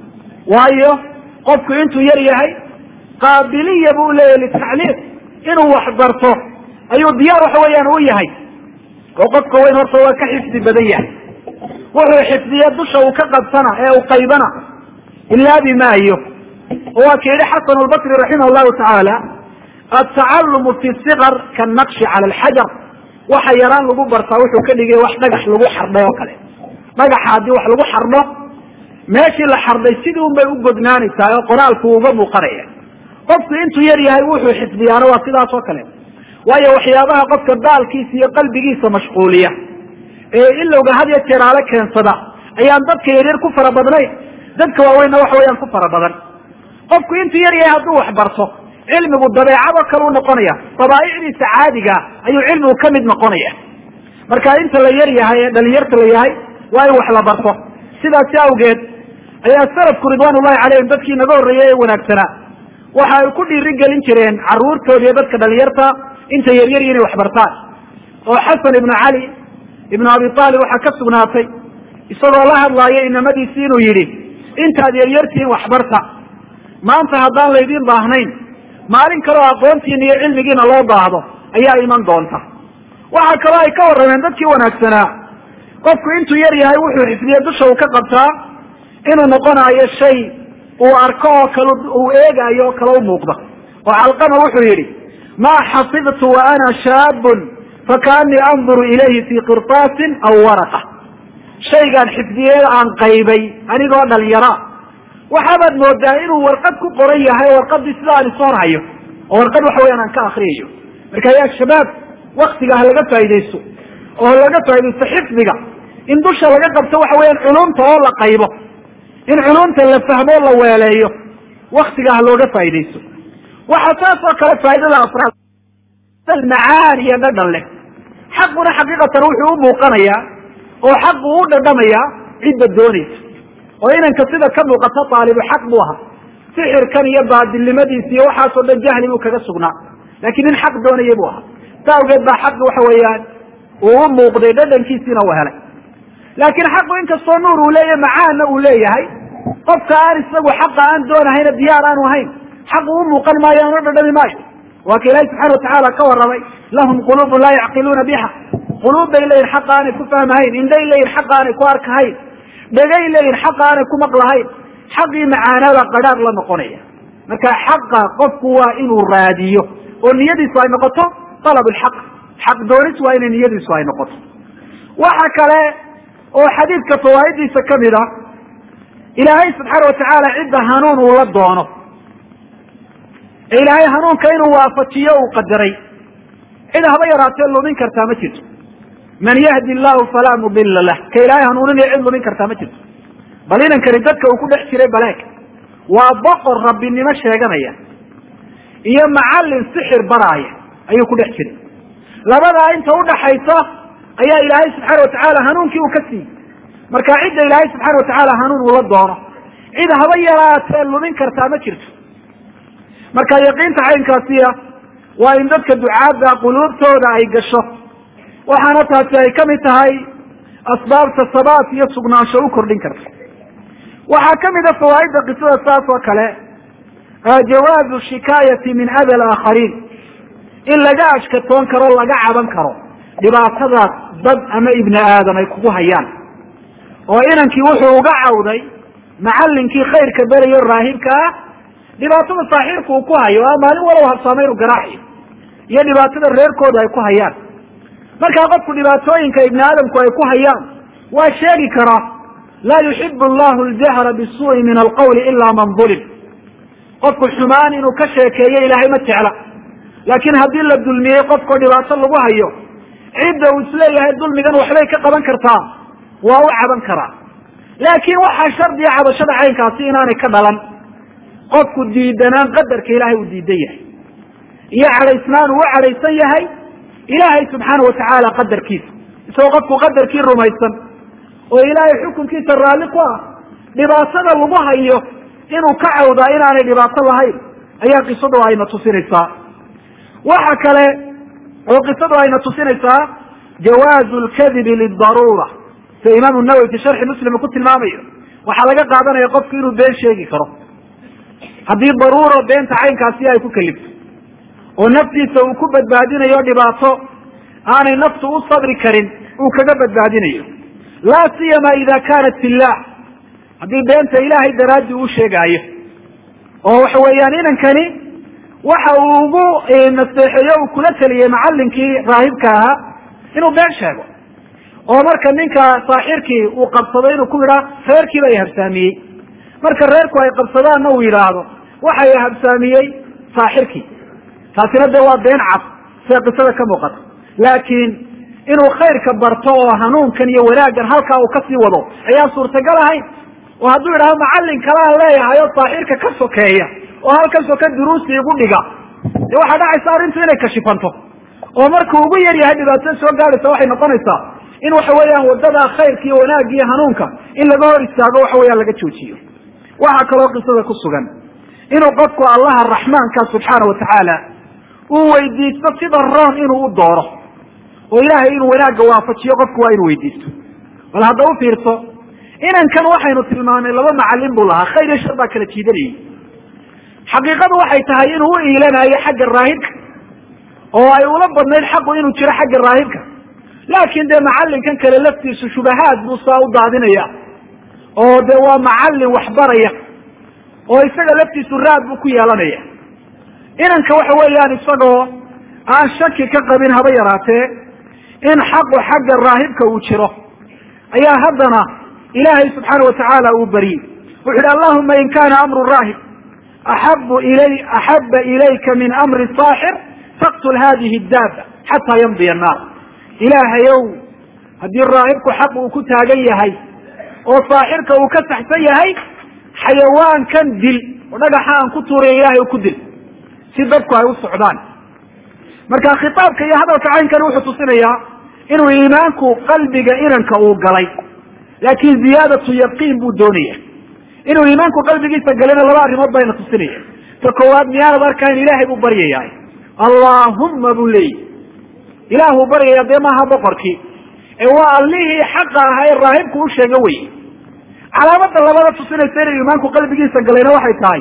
waayo qofku intuu yar yahay qaabiliya buu leeyahy litacliim inuu wax barto ayuu diyaar waxa weeyaan u yahay oo qofka weyn horta waa ka xifdi badan yahay wuxuu xifdiya dusha uu ka qabsana ee uu qaybana ilaabi maayo oo waa ka yihi xasan lbasri raximah llahu tacaala atacalumu fi sikar kanaqshi cala alxajar waxa yaraan lagu bartaa wuxuu ka dhigay wax dhagax lagu xardhay oo kale dhagaxa haddii wax lagu xardho meeshii la xardhay sidii un bay u godnaanaysaa oo qoraalku uga muuqanaya qofku intuu yar yahay wuxuu xifdiyaana waa sidaas oo kale waayo waxyaabaha qofka baalkiisa iyo qalbigiisa mashquuliya ee ilowga had iyo jeeraale keensada ayaan dadka yaryar ku fara badnayn dadka waaweynna waxa weeyaan ku fara badan qofku intuu yar yahay hadduu wax barto cilmigu dabeecadoo kale u noqonaya dabaaicdiisa caadiga ayuu cilmigu ka mid noqonaya marka inta la yar yahay ee dhalinyarta la yahay waa in wax la barto sidaasi awgeed ayaa salafku ridwaan ullahi calayhim dadkii naga horreeyey ee wanaagsanaa waxa ay ku dhiiri gelin jireen caruurtooda iyo dadka dhalinyarta inta yaryar inay wax bartaan oo xasan ibnu cali ibnu abi aalib waxaa ka sugnaatay isagoo la hadlaaya inamadiisi inuu yidhi intaad yaryartihiin waxbarta maanta haddaan laydiin baahnayn maalin kaleo aqoontiina iyo cilmigiina loo baahdo ayaa iman doonta waxaa kaloo ay ka warrameen dadkii wanaagsanaa qofku intuu yar yahay wuxuu xifdiye dusha uu ka qabtaa inuu noqonayo shay uu arko oo kale uu eegaayo oo kale u muuqda oo calqama wuxuu yidhi maa xafidtu wa ana shaabun fakaanii anduru ilayhi fii qirtaasin aw waraqa shaygaan xifdiye aan qaybay anigoo dhalinyara waxaabaad moodaa inuu warqad ku qoran yahay oo warqadii sida aan isu horhayo oo warqad waxa weyaan aan ka akriyayo marka yaa shabaab waktiga ha laga faaidaysto oo laga faaidaysto xifdiga in dusha laga qabto waxa weyaan culumta oo la qaybo in culumta la fahmo la weeleeyo waktiga ha looga faaidaysto waxaa saas oo kale faaidada afraad macaani iyo dhadhan leh xaquna xaqiiqatan wuxuu u muuqanayaa oo xaqu u dhadhamayaa cidda doonaysa oo inanka sida ka muuqata aalibu xaq buu ahaa sixirkan iyo baadilnimadiisa iyo waxaasoo dhan jahli buu kaga sugnaa laakiin nin xaq doonaya buu ahaa sa awgeed baa xaqi waxa weeyaan uu u muuqday dhadhankiisiina uu helay laakiin xaqu inkastoo nuur uu leeyahay macaanna uu leeyahay qofka aan isagu xaqa aan doonahayna diyaar aanu hayn xaqu u muuqan maayo aan u dhadhami maayo waa ka ilaahi subxana watacaala ka warramay lahum quluubun laa yacqiluuna biha quluub bay leeyihin xaqa aanay ku fahmahayn indhay leeyihin xaqa aanay ku arkahayn dhegay leeyihin xaqa aanay ku maqlahayn xaqii macaanaabaa qadhaar la noqonaya marka xaqa qofku waa inuu raadiyo oo niyadiisu ay noqoto alab lxaq xaq doonis waa inay niyadiisu ay noqoto waxa kale oo xadiidka fawaa'idiisa kamid a ilaahay subxaana watacaala cidda hanuun uu la doono ee ilaahay hanuunka inuu waafajiyo uu qadaray cid haba yaraatee lumin kartaa ma jirto man yahdi llahu falaa mudila lah ka ilaahay hanuuninaya cid lumin kartaa ma jirto bal inankani dadka uu ku dhex jiray baleeg waa boqor rabbinimo sheeganaya iyo macallin sixir baraaya ayuu ku dhex jiray labadaa inta udhaxaysa ayaa ilaahay subxaana watacaala hanuunkii uu ka siiyey marka cidda ilaahay subxaana watacaala hanuun uu la doono cid haba yaraatee lumin kartaa ma jirto marka yaqiinta caynkaasiya waa in dadka ducaadda quluubtooda ay gasho waxaana taasi ay kamid tahay asbaabta sabaat iyo sugnaansho u kordhin karta waxaa kamid a fawaaidda qisada saas oo kale jawaazu shikaayati min ada alaakhariin in laga ashkatoon karo laga caban karo dhibaatadaas dad ama ibni aadam ay kugu hayaan oo inankii wuxuu uga cawday macallinkii khayrka berayo raahibka ah dhibaatada saaxiirka uu ku hayo a maalin walow habsaamay inu garaaxi iyo dhibaatada reerkooda ay ku hayaan markaa qofku dhibaatooyinka ibni aadamku ay ku hayaan waa sheegi karaa laa yuxibu allahu ljahra bisuui min alqawli ila man ulim qofku xumaan inuu ka sheekeeyo ilaahay ma jecla laakiin haddii la dulmiyey qofkao dhibaato lagu hayo cidda uu isleeyahay dulmigan waxbay ka qaban kartaa waa u caban karaa laakiin waxaa shardiya cabashada caynkaasi inaanay ka dhalan qofku diidanaan qadarka ilaahay uu diidan yahay iyo cadhaysnaan uu u cadhaysan yahay ilaahay subxaana watacaala qadarkiisa isagoo qofku qadarkii rumaysan oo ilaahay xukunkiisa raalli ku ah dhibaatada lagu hayo inuu ka cawdaa inaanay dhibaato lahayn ayaa qisadu ayna tusinaysaa waxa kale oo qisadu ayna tusinaysaa jawaazu lkadibi lidaruura sida imaamu nawowi fi sharxi muslim uu ku tilmaamayo waxaa laga qaadanaya qofku inuu been sheegi karo haddii daruura beenta caynkaasi ay ku kalifto oo naftiisa uu ku badbaadinayo dhibaato aanay naftu u sabri karin uu kaga badbaadinayo laa siyama ida kanat fillah haddii beenta ilaahay daraaddi uu sheegaayo oo waxa weeyaan inankani waxa uu ugu naseexeeyo uu kula teliyey macallinkii raahibka ahaa inuu been sheego oo marka ninka saaxirkii uu qabsado inuu ku yidhaa reerkiiba ay habsaamiyey marka reerku ay qabsadaanna uu yidhaahdo waxay habsaamiyey saaxirkii taasina dee waa been cad sida qisada ka muuqata laakiin inuu khayrka barto oo hanuunkan iyo wanaaggan halkaa uu kasii wado ayaa suurtagal ahayn oo hadduu yidhahdo macallin kalaan leeyahay oo saaxirka ka sokeeya oo halkan soka duruusi igu dhiga dee waxaa dhacaysa arrintu inay kashifanto oo markuu ugu yar yahay dhibaatada soo gaadhaysa waxay noqonaysaa in waxa weeyaan wadada khayrka iyo wanaagga iyo hanuunka in laga hor istaago waxa weeyaan laga joojiyo waxaa kaloo qisada ku sugan inuu qofku allaha raxmaanka subxaana watacaala uu weydiisto sida roon inuu u dooro oo ilaahay inuu wanaagga waafajiyo qofku waa inuu weydiisto bal hadda u fiirso inankan waxaynu tilmaamay laba macallin buu lahaa khayr iyo shar baa kala jiidanayay xaqiiqadu waxay tahay inuu u iilanayo xagga raahibka oo ay ula badnayd xaqu inuu jiro xagga raahibka laakiin dee macallinkan kale laftiisu shubahaad buu saa u daadinaya oo dee waa macallin waxbaraya oo isaga laftiisu raad buu ku yeelanaya inanka waxa weeyaan isagoo aan shaki ka qabin haba yaraatee in xaqu xagga raahibka uu jiro ayaa haddana ilaahay subxaana watacaala uu baryey wuxu uhi allahuma in kana amru raahib axabu ilay axaba ilayka min amri saaxir faqtul hadihi daaba xataa yamdiya annaar ilaahayow haddii raahibku xaq uu ku taagan yahay oo saaxirka uu ka saxsan yahay xayawaankan dil oo dhagaxa aan ku tuuraya ilahay u ku dil si dadku ay u socdaan marka khitaabka iyo hadalka caynkani wuxuu tusinayaa inuu iimaanku qalbiga inanka uu galay laakin ziyaadatu yaqiin buu doonaya inuu iimaanku qalbigiisa galayna laba arrimood bayna tusinaya ta koowaad miyaanad arkayn ilaahay buu baryayaa allaahumma buu leeyahy ilaahuu baryaya dee maaha boqorkii ee waa allihii xaqa ahaa ee raahibku u sheega wey calaamada labada tusinaysa inuu iimaanku qalbigiisa galayna waxay tahay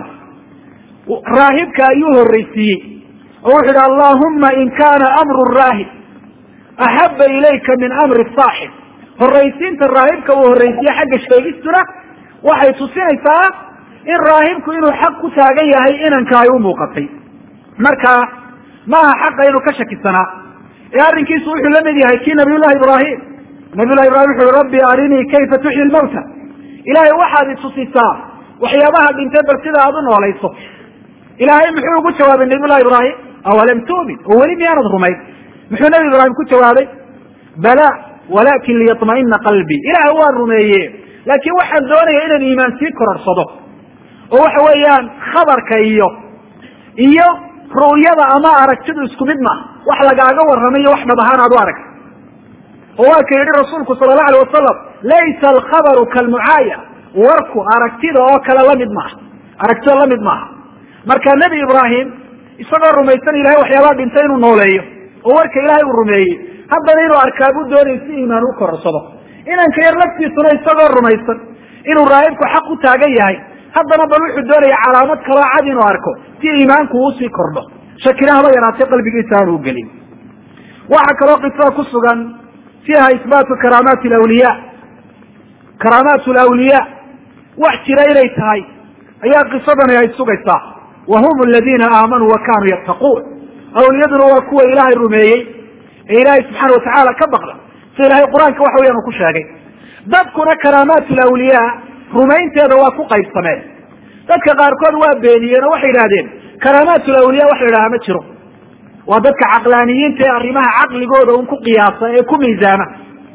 raahibka ayuu horreysiiyey oo wuxu yidhi allahuma in kana amru raahib axaba ilayka min amri saaxib horraysiinta raahibka uu horreysiye xagga sheegistuna waxay tusinaysaa in raahibku inuu xaq ku taagan yahay inanka ay u muuqatay marka maaha xaqa inuu ka shakisanaa ee arrinkiisu wuxuu la mid yahay kii nabiy llahi ibraahim nabiy llahi ibrahim wuxu uhi rabbi arinii kayfa tuxyi lmawta ilaahay waxaad itusisaa waxyaabaha dhintay bal sida aad u noolayso ilaahay muxuu ugu jawaabay nabiy llahi ibraahim awalam tu'min oo weli miyaanad rumayn muxuu nabi ibraahim ku jawaabay bala walakin liyطma'ina qalbii ilaah waan rumeeye laakiin waxaan doonaya inaan iimaan sii kororsado oo waxa weeyaan khabarka iyo iyo ru'yada ama aragtidu isku mid maaha wax lagaaga warramay iyo wax dhab ahaan aad u aragta oo waa ka yidhi rasuulku sala allahu alay wasalam laysa alkhabaru kalmucaaya warku aragtida oo kale lamid maaha aragtida lamid maaha marka nebi ibraahim isagoo rumaysan ilahay waxyaabaa dhintay inuu nooleeyo oo warka ilaahay uu rumeeyey haddana inuu arkaa buu doonayay si iimaan u kororsado inanka yar laftiisuna isagoo rumaysan inuu raahibku xaq u taagan yahay haddana bal wuxuu doonaya calaamad kaloo cad inuu arko si iimaanku uusii kordho shakina haba yaraatay qalbigiisa aanu gelin waxaa kaloo qisada ku sugan fiiha isbaatu karaamaati lawliya karaamaat lawliya wax jira inay tahay ayaa qisadani ay sugaysaa wa hum aladiina aamanuu wa kanuu yattaquun awliyaduna waa kuwa ilaahay rumeeyey ee ilaahay subxaana watacaala ka baqda sida ilahay qur-aanka waxa weyan uu ku sheegay dadkuna karaamaat lawliya rumaynteeda waa ku qaybsameen dadka qaarkood waa beeniyeen oo waxay yidhahdeen karaamaat lawliya wax la idhaha ma jiro waa dadka caqlaaniyiinta ee arrimaha caqligooda un ku qiyaasa ee ku miisaama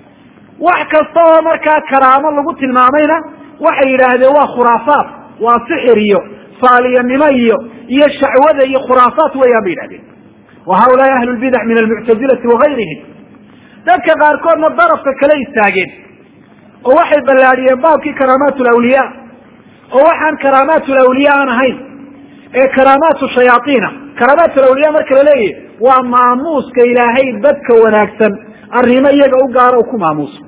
wax kasta oo markaa karaamo lagu tilmaamayna waxay yidhaahdeen waa khuraafaat waa sixir iyo faaliyanimo iyo iyo shacwada iyo khuraafaat weeyaan bay yidhahdeen wa haulaai ahlu lbidac min almuctazilati wagayrihim dadka qaarkoodna darafka kale istaageen oo waxay ballaadhiyeen baabkii karaamaat lawliya oo waxaan karaamaat lawliya aan ahayn ee karaamaatu shayaaiina karaamaat lawliya marka la leeyahy waa maamuuska ilaahay dadka wanaagsan arrimo iyaga u gaaro ku maamuuso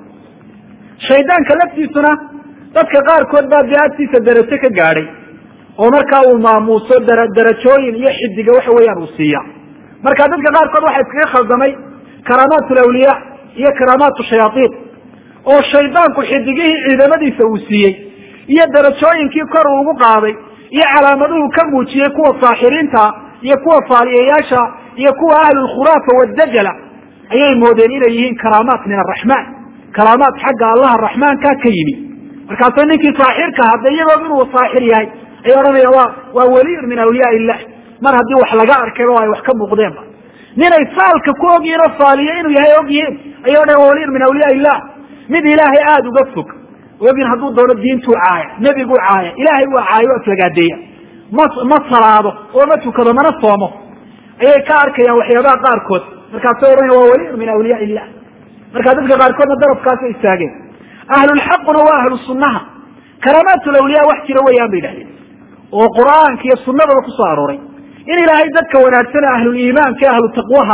shaydaanka laftiisuna dadka qaarkood baa dee agtiisa darajo ka gaadhay oo markaa uu maamuuso dara darajooyin iyo xidiga waxa weeyaan uu siiya marka dadka qaarkood waxaa iskaga khaldamay karaamaat lawliya iyo karaamaatu shayaaiin oo shaydaanku xidigihii ciidamadiisa uu siiyey iyo darajooyinkii kor uu ugu qaaday iyo calaamaduhu ka muujiyey kuwa saaxiriinta iyo kuwa faaliyayaasha iyo kuwa ahlulkhuraafa wadajala ayay moodeen inay yihiin karaamaat min araxmaan karaamaat xagga allaha raxmaanka ka yimi markaasuu ninkii saaxirka hadda iyagoo inuu saaxir yahay ay odhanayaan wa waa weliyun min awliyaa illah mar haddii wax laga arkay oo ay wax ka muuqdeenba ninay saalka ku ogyihiin oo faaliyo inuu yahay ogyihiin ayay odhanayan wa weliyun min awliyaa illah mid ilaahay aada uga fog ogin hadduu doono diintuu caaya nebiguu caaya ilaahay waa caayo aflagaadeeya ma ma salaado oo ma tukado mana soomo ayay ka arkayaan waxyaabaha qaarkood markaasay odhanaya waa weliyun min awliyaa illah markaa dadka qaarkoodna darafkaasay istaageen ahlulxaquna waa ahlu sunnaha karaamaatu lawliya wax jira weeyaan bay idhahdeen oo qur'aanka iyo sunnadaba kusoo arooray in ilaahay dadka wanaagsan ahluliimaanka e ahlu taqwaha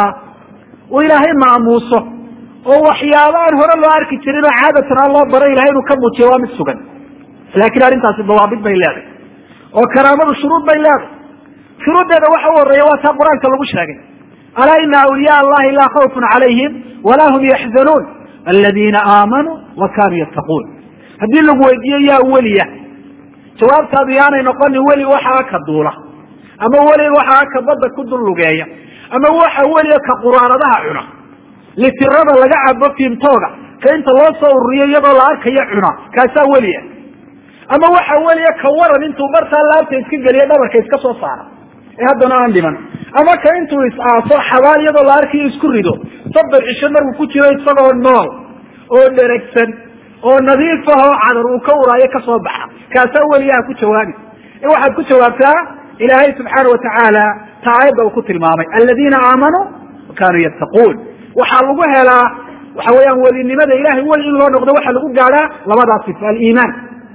uu ilaahay maamuuso oo waxyaaba aan hore loo arki jirin oo caadatan aan loo baray ilahay inuu ka muujiyo waa mid sugan laakiin arrintaasi dawaabid bay leedahay oo karaamadu shuruud bay leedahay shuruuddeeda waxa u horeeya waa taa qur-aanka lagu sheegay alaa ina awliyaa allahi laa khawfun calayhim walaa hum yaxzanuun aladiina aamanuu wa kanuu yattaquun haddii lagu weydiiyo yaa weliya jawaabtaadu yaanay noqonin weli waxaa ka duula ama weli waxaa ka badda ku dul lugeeya ama waxa weliya ka quraanadaha cuna litirada laga cabo fiimtooga ka inta loo soo ururiyo iyadoo la arkayo cuna kaasaa weliya ama waxa weliya ka waran intuu bartaa laabta iska geliyo dhabarka iska soo saara ee haddana aan dhiman ama ka intuu is-aaso xabaal iyadoo la arkayo isku rido soddon cisho markuu ku jiro isagoo nool oo dheragsan oo nadiif ah oo cadar uu ka uraayo kasoo baxa kaasaa weliyaha ku jawaabi ee waxaad ku jawaabtaa ilaahay subxaana watacaala ta aayadda uu ku tilmaamay aladiina aamanuu wa kanuu yattaquun waxaa lagu helaa waxa weeyaan welinimada ilahay weli in loo noqdo waxaa lagu gaadhaa labadaa sifa aliimaan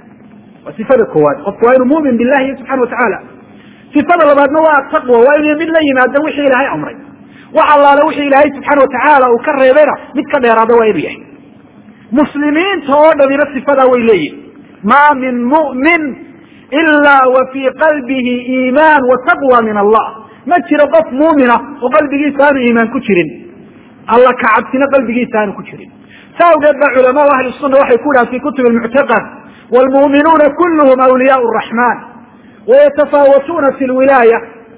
waa sifada koowaad qofku waa inuu mumin billahi subxana watacaala sifada labaadna waa ataqwa waa inuu mid la yimaado wixii ilaahay amray wax allaale wixii ilaahay subxaana watacaala uu ka reebayna mid ka dheeraada waa inuu yahay muslimiinta oo dhamina sifadaa way leeyihin ma min mu'min ila wa fii qalbihi iimaan wa taqwa min allah ma jiro qof muumina oo qalbigiisa aanu iimaan ku jirin alla ka cabsina qalbigiisa aanu ku jirin sa awgeed ba culamaau ahli sunna waxay ku dhahan fi kutubi lmuctaqad wlmu'minuuna kulluhum awliyaau raxman wayatafaawatuuna fi lwilaaya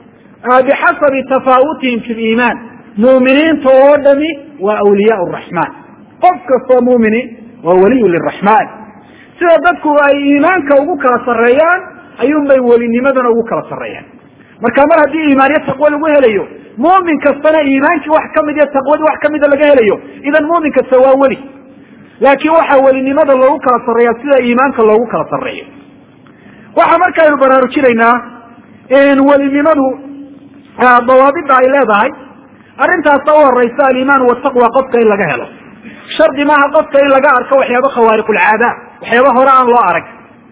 bixasabi tafaawutihim fi liimaan mu'miniinta oo dhami waa awliyaau raxmaan qof kastoo mu'mini waa waliyu liraxmaan sida dadku ay iimaanka ugu kala sarreeyaan ayuun bay welinimadana ugu kala sarreeyaan marka mar haddii iimaaniyo taqwo lagu helayo mu'min kastana iimaankii wax kamid iyo taqwadii wax kamida laga helayo idan mu'min kasta waa weli laakiin waxaa welinimada loogu kala sarreeya sida iimaanka loogu kala sarreeyo waxaa markaaynu baraarujinaynaa welinimadu dawaabida ay leedahay arrintaasa u horeysa aliimaan wataqwa qofka in laga helo shardi maaha qofka in laga arko waxyaaba khawaariqulcaada waxyaaba hore aan loo arag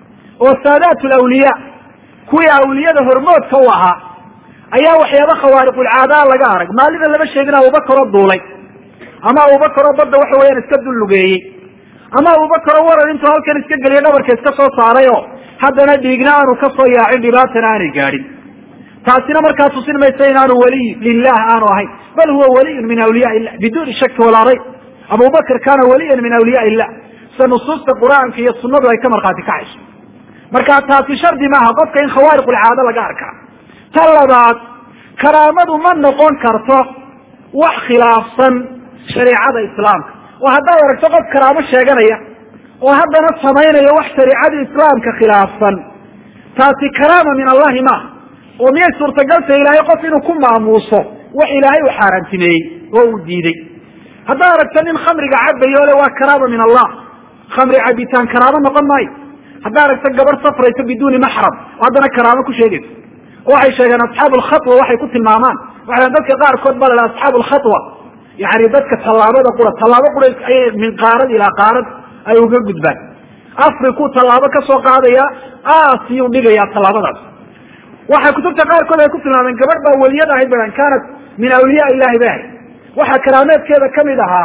oo saadaat lawliya kuwii awliyada hormoodka u ahaa ayaa waxyaaba khawaariqulcaadaa laga arag maalida lama sheegin abubakaroo duulay ama abubakaroo badda waxa weeyaan iska dullugeeyey ama abubakaroo waran intuu halkan iska geliya dhabarka iska soo saaray oo haddana dhiigna aanu ka soo yaacin dhibaatana aanay gaadhin taasina markaa tusin maysa inaanu waliy lilah aanu ahayn bal huwa waliyun min awliyaa illah biduuni shaki walaa rayb abubakr kaana waliyan min awliyaa illah sida nusuusta qur'aanka iyo sunadu ay ka markhaati kacayso marka taasi shardi maaha qofka in khawaariqulcaado laga arkaa ta labaad karaamadu ma noqon karto wax khilaafsan shareicada islaamka oo haddaad aragto qof karaamo sheeganaya oo haddana samaynaya wax shareicada islaamka khilaafsan taasi karaama min allahi maaha oo miyay suurtagalta ilaahay qof inuu ku maamuuso wax ilaahay uu xaaraantimeeyey oo uu diiday haddaad aragto nin khamriga cabayo le waa karaama min allah khamri cabitaan karaamo noqon maayo haddaad aragto gabar safrayso biduuni maxram oo haddana karaamo ku sheegayso oo waxay sheegeen asxaabu lkhatwa waxay ku tilmaamaan waxay dadka qaarkood ba la asxaabu lkhatwa yani dadka tallaabada qura tallaabo qura ayay min qaarad ilaa qaarad ay uga gudbaan afriku tallaabo kasoo qaadaya aasiyuu dhigayaa tallaabadaas waxay kutubta qaarkood ay ku tilmaameen gabadh baa weliyad ahayd ba kaanat min awliyaa ilahi bay ahayd waxaa karaameedkeeda kamid ahaa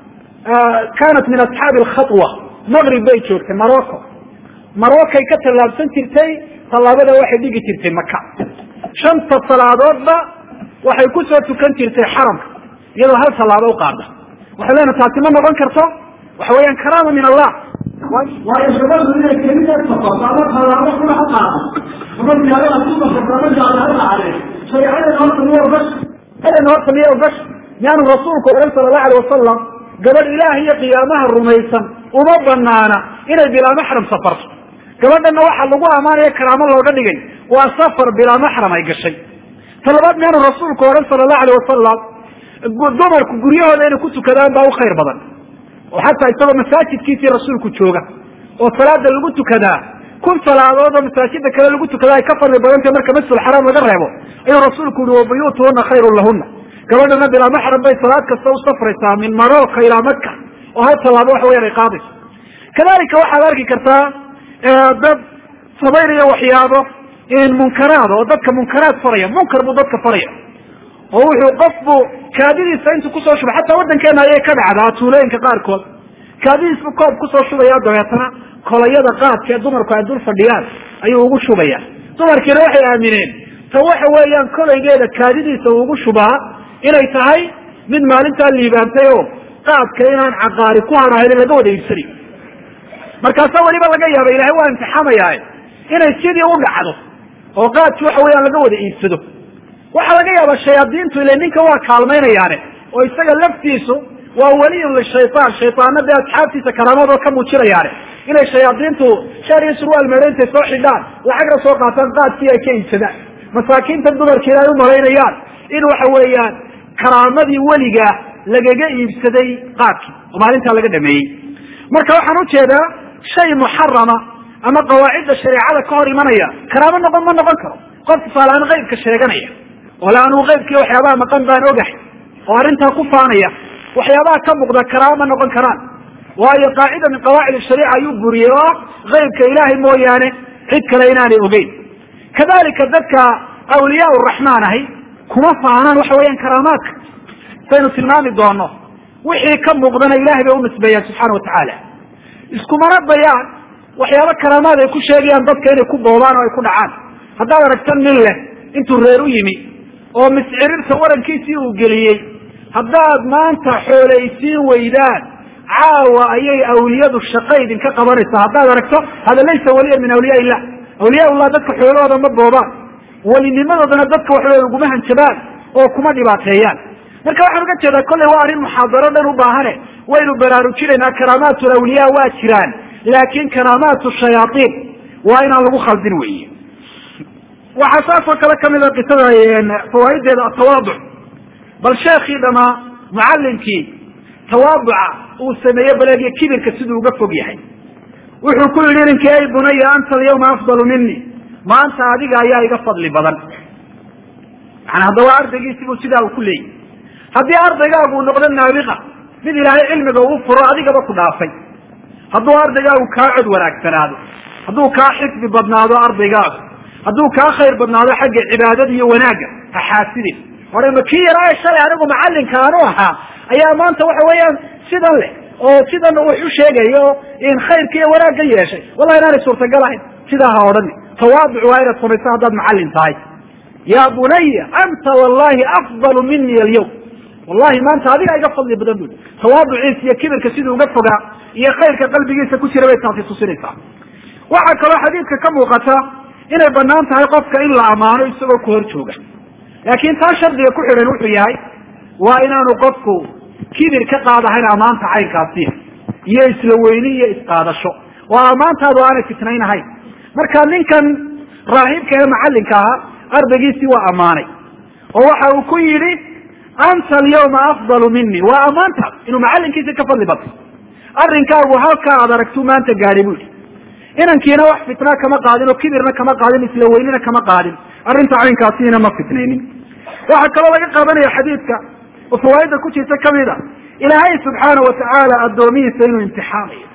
kaanat min asxaabi alkhatwa maqrib bay joogtay morocco marocay ka tallaabsan jirtay tallaabada waxay dhigi jirtay maka shanta salaadoodba waxay kusoo tukan jirtay xaramka iyadoo hal tallaabo u qaada waxay leena taasi ma noqon karto waxa weeyaan karaama min allah waayo gabadhu inay keligeed noqoto ama tallaabo kuna ha qaado ama magaalada ku noqoto ama gaala ha dhacde shareecadeena horta miya ogash shareecadeena horta miya ogash miyaanu rasuulku ohan sala allahu alay wasalam gabadh ilaah iyo qiyaamaha rumaysan uma banaana inay bilaa maxram safarto gabadhana waxaa lagu amaanaya karaamo looga dhigay waa safar bilaa maxram ay gashay talabaad miyaanu rasuulku ohan sala allahu alay wasalam dumarku guryahooda inay ku tukadaan baa u khayr badan oo xataa isagoo masaajidkiisii rasuulku jooga oo salaada lagu tukadaa kun salaadood oo masaajida kale lagu tukadaa ay ka fadli badantay marka masjid xaraam laga reebo ayuu rasuulku yihi wabuyuutuhuna khayrun lahuna gabadhana bilaa maxram bay salaad kasta u safraysaa min marocca ilaa maka oo hal tallaabo waxa weyaan ay qaadayso kadalika waxaad arki kartaa dad samaynaya waxyaabo munkaraad oo dadka munkaraad faraya munkar buu dadka faraya oo wuxuu qofbu kaadidiisa intuu kusoo shubay xataa waddankeena ayay ka dhacdaa tuulooyinka qaarkood kaadidiisbu koob kusoo shubaya dabeetana kolayada qaadka ee dumarku ay dul fadhiyaan ayuu ugu shubaya dumarkiina waxay aamineen ta waxa weeyaan kolaygeeda kaadidiisa uu ugu shubaa inay tahay mid maalintaa liibaantay oo qaadka inaan caqaari ku hadhahayn laga wada iibsanayo markaasa weliba laga yaaba ilahay waa imtixaamayaa inay sidii u dhacdo oo qaadki waxa weeyaan laga wada iibsado waxaa laga yaaba shayaadiintu ile ninka waa kaalmaynayaane oo isaga laftiisu waa weliyun lishayaan shaytaana dee asxaabtiisa karaamadoo ka muujinayaane inay shayaadiintu shaar iyo surwaal meedho intay soo xidhaan lacagna soo qaataan qaadkii ay ka iibsadaan masaakiinta dumarkiina ay u malaynayaan in waxa weeyaan karaamadii weliga lagaga iibsaday qaadkii oo maalintaa laga dhameeyey marka waxaan ujeedaa shay muxarama ama qawaacidda shareecada ka hor imanaya karaamo noqon ma noqon karo qof tusaaleaan qaybka sheeganaya oo le anuu qaybkii waxyaabaha maqan baan ogahay oo arrintaa ku faanaya waxyaabaha ka muuqda karaamo ma noqon karaan waayo qaacida min qawaacid shariica ayuu buriyey oo ah qaybka ilaahay mooyaane cid kale inaanay ogeyn kadalika dadka awliyaa raxmaan ahay kuma faanaan waxa weeyaan karaamaadka saynu tilmaami doono wixii ka muuqdana ilahay bay unisbeeyaan subxaana watacaala iskumana dayaan waxyaaba karaamaad ay ku sheegayaan dadka inay ku boobaan oo ay ku dhacaan haddaad aragta nin leh intuu reer u yimi oo miscirirta warankiisii uu geliyey haddaad maanta xooleysiin weydaan caawa ayay awliyadu shaqa idinka qabanaysaa haddaad aragto hada laysa waliyan min awliyaa illah awliyaa ullah dadka xoolahooda ma boobaan welinimadoodana dadka waxawey uguma hanjabaan oo kuma dhibaateeyaan marka waxaan uga jeedaa kolley waa arrin muxaadaro dhan u baahane waynu baraarujinaynaa karaamaatu awliyaa waa jiraan laakin karaamaatu shayaaiin waa inaan lagu khaldin weyi waxaa saasoo kale kamida qisada fawaaiddeeda atawaaduc bal sheekii dhamaa mucallimkii tawaaduca uu sameeye baleegyo kibirka siduu uga fog yahay wuxuu ku yidhi ninkii ay bunaya anta alyawma afdalu mini maanta adiga ayaa iga fadli badan yani haddaba ardaygiisibuu sidaa uu ku leeyahy haddii ardaygaagu noqdo naabiqa mid ilaahay cilmiga uu furo adigaba ku dhaafay hadduu ardaygaagu kaa cod wanaagsanaado hadduu kaa xifdi badnaado ardaygaagu hadduu kaa khayr badnaado xagga cibaadada iyo wanaagga ha xaasidin ore ma kii yaraa shalay anigu macallinka aanu ahaa ayaa maanta waxa weeyaan sidan leh oo sidan wax u sheegayo in khayrka iyo wanaagga yeeshay wallahi inaanay suurtagal ahayn sidaa ha odhani tawaaduc waa inaad samayso haddaad macallin tahay ya bunaya anta wallahi afdalu mini alyawm wallahi maanta adigaa iga fadli badan bui tawaaduciisa iyo kibirka siduu uga fogaa iyo khayrka qalbigiisa ku jira bay taasi tusinaysaa waxaa kaloo xadiidka ka muuqata inay banaan tahay qofka in la ammaano isagoo ku hor jooga laakin taa shardiga ku xidhan wuxuu yahay waa inaanu qofku kibir ka qaadahayn ammaanta caynkaasiya iyo isla weyni iyo isqaadasho oo ammaantaadu aanay fitnaynahayn marka ninkan raahibka ee macallinka ahaa ardaygiisii waa ammaanay oo waxa uu ku yidhi anta alyawma afdalu mini waa ammaantaas inuu macallinkiisi ka fadli batay arrinkaagu halkaa aad aragtuu maanta gaadhay bu yihi inankiina wax fitna kama qaadin oo kibirna kama qaadin isla weynina kama qaadin arrinta caynkaasiina ma fitnaynin waxaa kaloo laga qaadanaya xadiidka oo fawaaidda ku jirta kamid a ilaahay subxaana watacaala addoomihiisa inuu imtixaamayo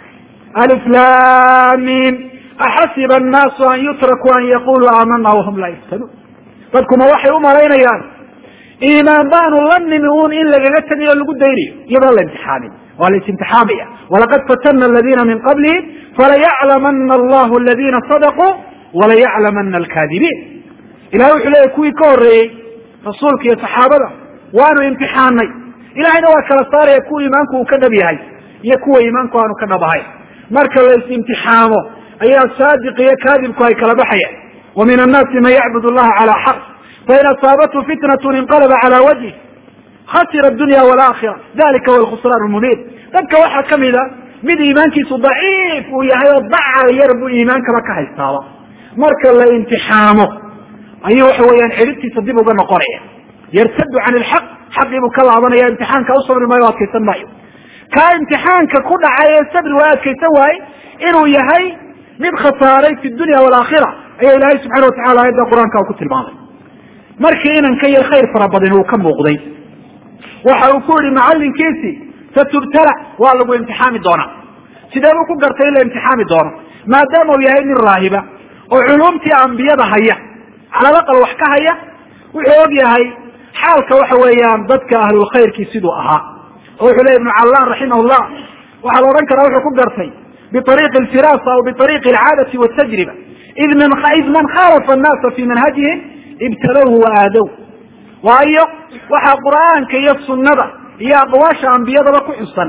aliflamin axasiba annaasu an yutrakuu an yaquluu aamana wahum laa yaftanuun dadkuma waxay u malaynayaan iimaan baanu la nimi un in lagaga tegayo o lagu daynayo iyadoo la imtixaamin waa la isimtixaamaya walaqad fatana aladina min qablihim falayaclamana allahu aladina sadaquu walayaclamana alkaadibiin ilahay wuxuu leeyahy kuwii ka horreeyey rasuulka iyo saxaabada waanu imtixaanay ilahayna waa kala saaraya kuwa iimaanku uu ka dhab yahay iyo kuwa iimaanku aanu ka dhab ahayn marka la is-imtixaamo ayaa saadiq iyo kaadibku ay kala baxayaan wa min annaasi man yacbud allaha calaa xaq fain asaabathu fitnat inqalaba calaa wajhi khasira adunya walaakhira dalika huwa alkhusraan lmubiin dadka waxaa kamid a mid iimaankiisu daciif uu yahay oo dacal yar buu iimaankaba ka haystaaba marka la imtixaamo ayuu waxa weeyaan xidhibtiisa dib uga noqonaya yartadu can ilxaq xaqii buu ka laabanaya imtixaanka u sabri maayo o adkaysan maayo kaa imtixaanka ku dhacay ee sabri waa adkaysan waaye inuu yahay mid khasaaray fi dunya walaakhira ayaa ilaahay subxana watacala aayadda qur-aanka ku tilmaamay markii inanka yar khayr fara badan uu ka muuqday waxa uu ku yihi macallinkiisii satubtala waa lagu imtixaami doonaa sidee buu ku gartay in la imtixaami doono maadaama uu yahay nin raahiba oo culumtii ambiyada haya calalaqal wax ka haya wuxuu og yahay xaalka waxa weeyaan dadka ahlulkhayrkii siduu ahaa oo wuxuu ley ibnu callaan raximah llah waxaa la odhan karaa wuxuu ku gartay biariiqi alfirasa aw biariiqi alcaadati waltajriba id man id man khalafa annaasa fi manhajihim ibtalowhu wa aadow waayo waxaa qur'aanka iyo sunnada iyo aqwaasha ambiyadaba ku xusan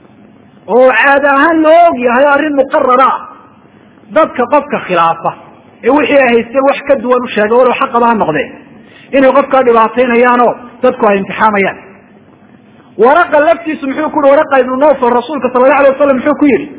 oo caada ahaan loo og yahay o arrin muqarara ah dadka qofka khilaafa ee wixii ay haysteen wax ka duwan u sheega walow xaqaba ha noqdeen inay qofkaa dhibaataynayaanoo dadku ay imtixaamayaan waraqa laftiisu muxuu ku yihi waraqa ibnu nawfal rasuulka sala allahu alay wasalam muxuu ku yidhi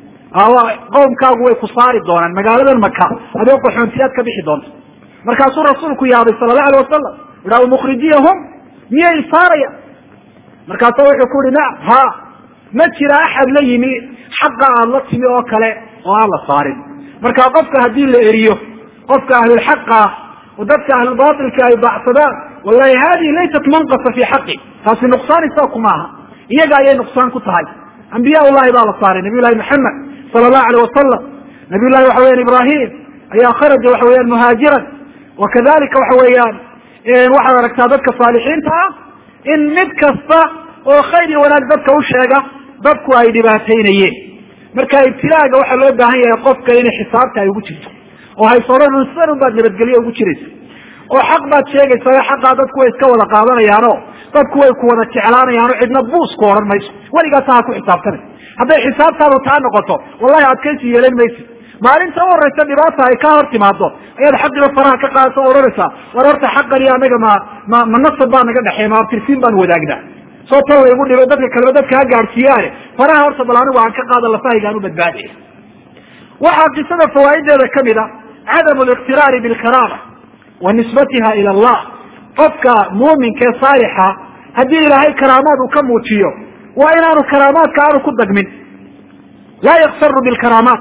qowmkaagu way ku saari doonaan magaaladan maka adoo qaxoontiyaad ka bixi doonta markaasuu rasuulku yaabay sala allahu alay wasalam iha mukhrijiyahum miyay saaraya markaasu wuxuu ku yihi nacam ha ma jira axad la yimi xaqa aad la timi oo kale oo aan la saarin marka qofka haddii la eriyo qofka ahlulxaqa ah oo dadka ahlulbailka ay baacsadaan wallahi hadihi laysat manqasa fi xaqi taasi nuqsaan isaku maaha iyaga ayay nuqsaan ku tahay ambiya llahi baa la saaray nabiy llahi maxamed sala allahu alayh wasalam nabiy llahi waxa weyan ibrahim ayaa kharaja waxa weeyaan muhaajiran wa kadalika waxa weeyaan waxaad aragtaa dadka saalixiinta ah in mid kasta oo khayr iyo wanaag dadka u sheega dadku ay dhibaataynayeen marka ibtilaaga waxaa loo baahan yahay qofka inay xisaabta ay ugu jirto oo haysoodhan sidan un baad nabadgelyo ugu jiraysa oo xaq baad sheegaysaa xaqaa dadku way iska wada qaadanayaano dadku way ku wada jeclaanayaano cidna buus ku odhan mayso weligaasa ha ku xisaabtanay hadday xisaabtaadu taa noqoto wallahi adkaysi yeelan maysa maalinta u horeysa dhibaata ay ka hor timaado ayaad xaqiba faraha ka qaadata o odhanaysaa war horta xaqan iyo anaga ma ma ma nasab baa naga dhexeey ma abtirsiin baan wadaagnaa soo tan laygu dhibay dadka kaleba dadka ha gaadhsiiyaane faraha horta bal anigu aan ka qaada lafahaygaan u badbaadaya waxaa qisada fawaa'ideeda kamid a cadamu liqtiraari bilkaraama wa nisbatiha ila allah qofka muuminka ee saalixa haddii ilaahay karaamaad uu ka muujiyo waa inaanu karaamaadka aanu ku dagmin laa yaksaru bilkaraamaat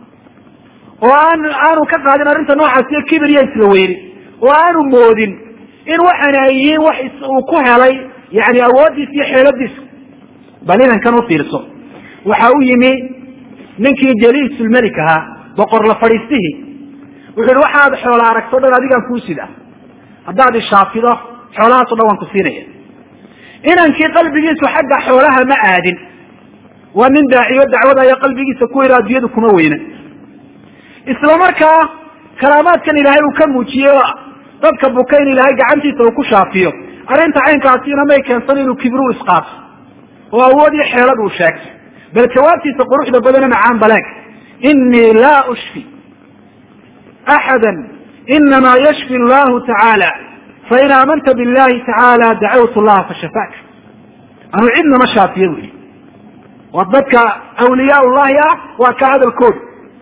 oo aan aanu ka qaadin arrinta noocaas iyo kibir iyo isla weyni oo aanu moodin in waxaana ay yihiin wax uu ku helay yani awooddiisa iyo xeeladiisa bal inankan u fiirso waxa u yimi ninkii jaliisulmelik ahaa boqor la fadhiistihii wuxu yihi waxaad xoola aragto dhan adigaan kuu sida haddaad ishaafido xoolahaaso dhan waan ku siinaya inankii qalbigiisu xagga xoolaha ma aadin waa nin daaciyo dacwada ayaa qalbigiisa ku yidhi addunyadu kuma weyna isla markaa karaamaadkan ilaahay uu ka muujiyey oo dadka buka in ilaahay gacantiisa uu ku shaafiyo arrinta caynkaasina may keensan inuu kibru isqaato oo awood iyo xeelad uu sheegto bal jawaabtiisa quruxda badane macaan baleeg inii laa ushfi axada inama yashfi allahu tacaala fain aamanta billahi tacaala dacawtu llaha fashafaak anuu cidnama shaafiyo buyi waa dadka awliyaa llahi ah waa ka hadalkooda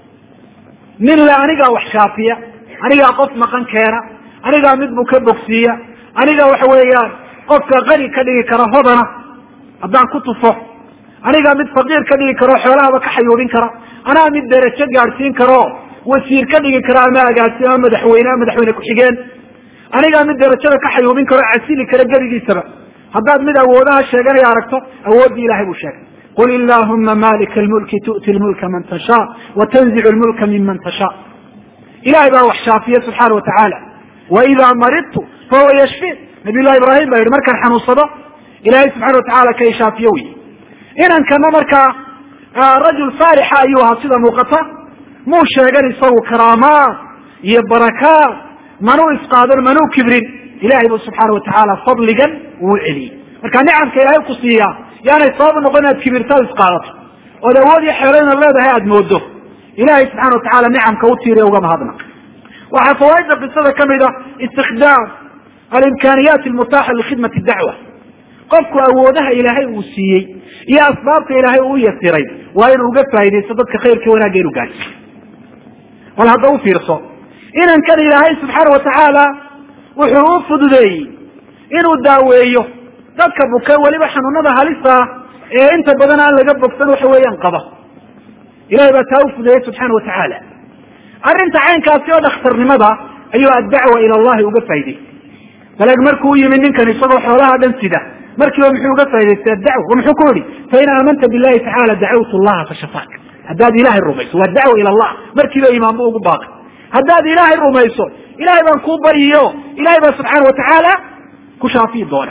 nin le anigaa wax shaafiya anigaa qof maqan keena anigaa mid buu ka bogsiiya anigaa waxa weeyaan qofka qani ka dhigi kara hodana haddaan ku tufo anigaa mid faqiir ka dhigi karo xoolahaba ka xayuubin kara anaa mid derajo gaadhsiin karo wasiir ka dhigi kara ama agaasimo ama madaxweyne ama madaxweyne ku-xigeen anigaa mid derajada ka xayuubin karo casili kara gerigiisaba haddaad mid awoodaha sheeganaya aragto awooddii ilahay buu sheegay qul illahuma malika lmulki tu'ti lmulka man tashaa wa tanzicu lmulka miman tashaa ilahay baa wax shaafiya subxaana watacaala wa idaa maridtu fahuwa yashfiin nabiy llahi ibrahim baa yihi markaan xanuunsado ilahay subxana watacala ka ishaafiyo wey inankana markaa rajul saalixa ayuu ahaa sida muuqata muu sheegan isagu karaamaad iyo barakaad manuu isqaadan manuu kibrin ilahay buu subxaana watacaala fadligan uu celiyey marka nicamka ilaahay ku siiyaa yaanay sabab noqon inaad kibirtaad isqaadato ood awood iyo xeelo inaad leedahay aada moodo ilahay subxana watacala nicamka u tiiriya uga mahadnaq waxaa fawaaidda qisada kamid a istikdaam alimkaaniyaat almutaaxa likhidmati dacwa qofku awoodaha ilaahay uu siiyey iyo asbaabta ilaahay uu yasiray waa inuu uga faa'idaysto dadka khayrka wanaagga inu gaadsiyo bal hadda u fiirso inankan ilaahay subxaana watacaala wuxuu u fududeeyey inuu daaweeyo dadka buka weliba xanuunada halisa ah ee inta badan aan laga bogsan waxa weeyaan qaba ilahay baa taa u fududeeyey subxaana watacaala arrinta caynkaasi oo dhakhtarnimada ayuu addacwa ila allahi uga faa'idaystay baleeg markuu u yimid ninkan isagoo xoolaha dhan sida markiiba muxuu uga faa'idaystay addacwa o muxuu ku yihi fain aamanta billahi tacala dacawtu llaha fashafaak haddaad ilaahay rumayso waa dacwa ila allah markiiba imaan bu ugu baaqay haddaad ilaahay rumayso ilahay baan kuu baryiyo ilahay baa subxaana watacaala ku shaafiyi doona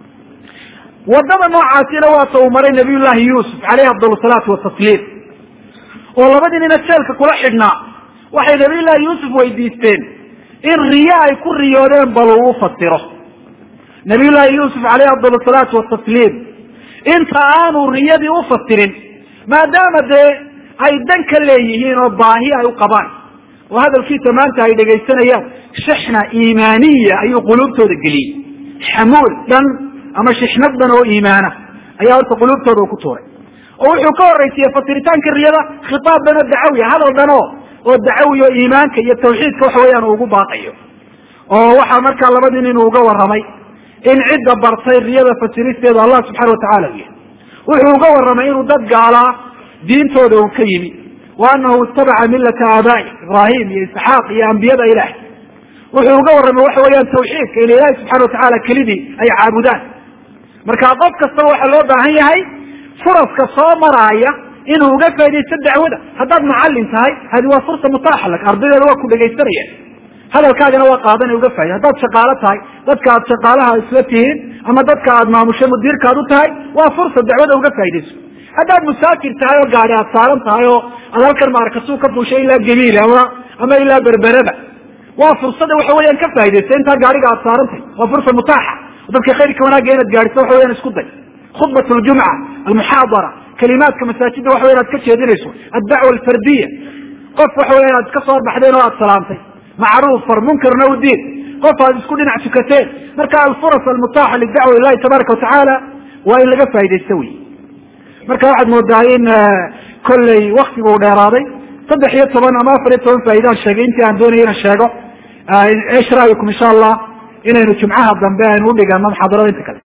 wadada noocaasina waata uu maray nabiy llahi yuusuf caleyhi afdal salaatu watasliim oo labadii nina jeelka kula xidhnaa waxay nabiy llahi yuusuf weydiisteen in riyo ay ku riyoodeen bal uu u fasiro nabiy llahi yuusuf caleyhi afdal salaatu watasliim inta aanu riyadii u fasirin maadaama dee ay dan ka leeyihiin oo baahi ay u qabaan oo hadalkiisa maanta ay dhegaysanayaan shixna iimaaniya ayuu quluubtooda geliyey xamuul dhan ama shixnad dhan oo iimaana ayaa horta quluubtooda ku tuuray oo wuxuu ka horraysiiyey fasiritaanka riyada khitaab dhan oo dacawiya hadal dhan oo oo dacawi oo iimaanka iyo tawxiidka waxa weeyaan uu ugu baaqayo oo waxaa markaa labadii nin uu uga warramay in cidda bartay riyada fasiristeeda allah subxana watacala u yahay wuxuu uga warramay inuu dad gaalaa diintooda uu ka yimi wa anahu itabaca millata aabaa'i ibraahim iyo isxaaq iyo ambiyada ilaah wuxuu uga warramay waxa weeyaan tawxiidka in ilaahi subxana watacala kelidii ay caabudaan marka qof kastaba waxaa loo baahan yahay furaska soo maraaya inuu uga faa'idaysto dacwada haddaad mucallim tahay hadi waa fursa mutaaxa lak ardaydeeda waa ku dhegaysanayaan hadalkaagana waa qaadanay uga faaiday haddaad shaqaalo tahay dadka aad shaqaalaha isla tihiin ama dadka aad maamusho mudiirkaad u tahay waa fursad dacwada uga faa'idayso haddaad musaakir tahay oo gaadi aad saaran tahay oo aad halkan maarakasuu ka fuushay ilaa gabiil ama ama ilaa berberada waa fursada waxa weeyaan ka faa'idaysa intaa gaariga aad saaran tahay waa fursa mutaaxa dadka khayrka wanaagga inaad gaadhiso waxa weyaan isku day khudbat ljumca almuxaadara kalimaadka masaajidda waxa weyan aad ka jeedinayso addacwa alfardiya qof waxa weyan aad iska soo horbaxdeen oo aad salaamtay macruuf far munkarna u diin qof aad isku dhinac tukateen marka alfuras almutaaxa lidacwa ilahi tabaaraka watacaala waa in laga faa'idaysto wey marka waxaad moodaa in kolley waktigu u dheeraaday saddex iyo toban ama afar iyo toban faaidaan sheegay intii aan doonaya inan sheego esh ra'yikum insha allah inaynu jumcaha dambe aynu udhigano muxaadarada inta kale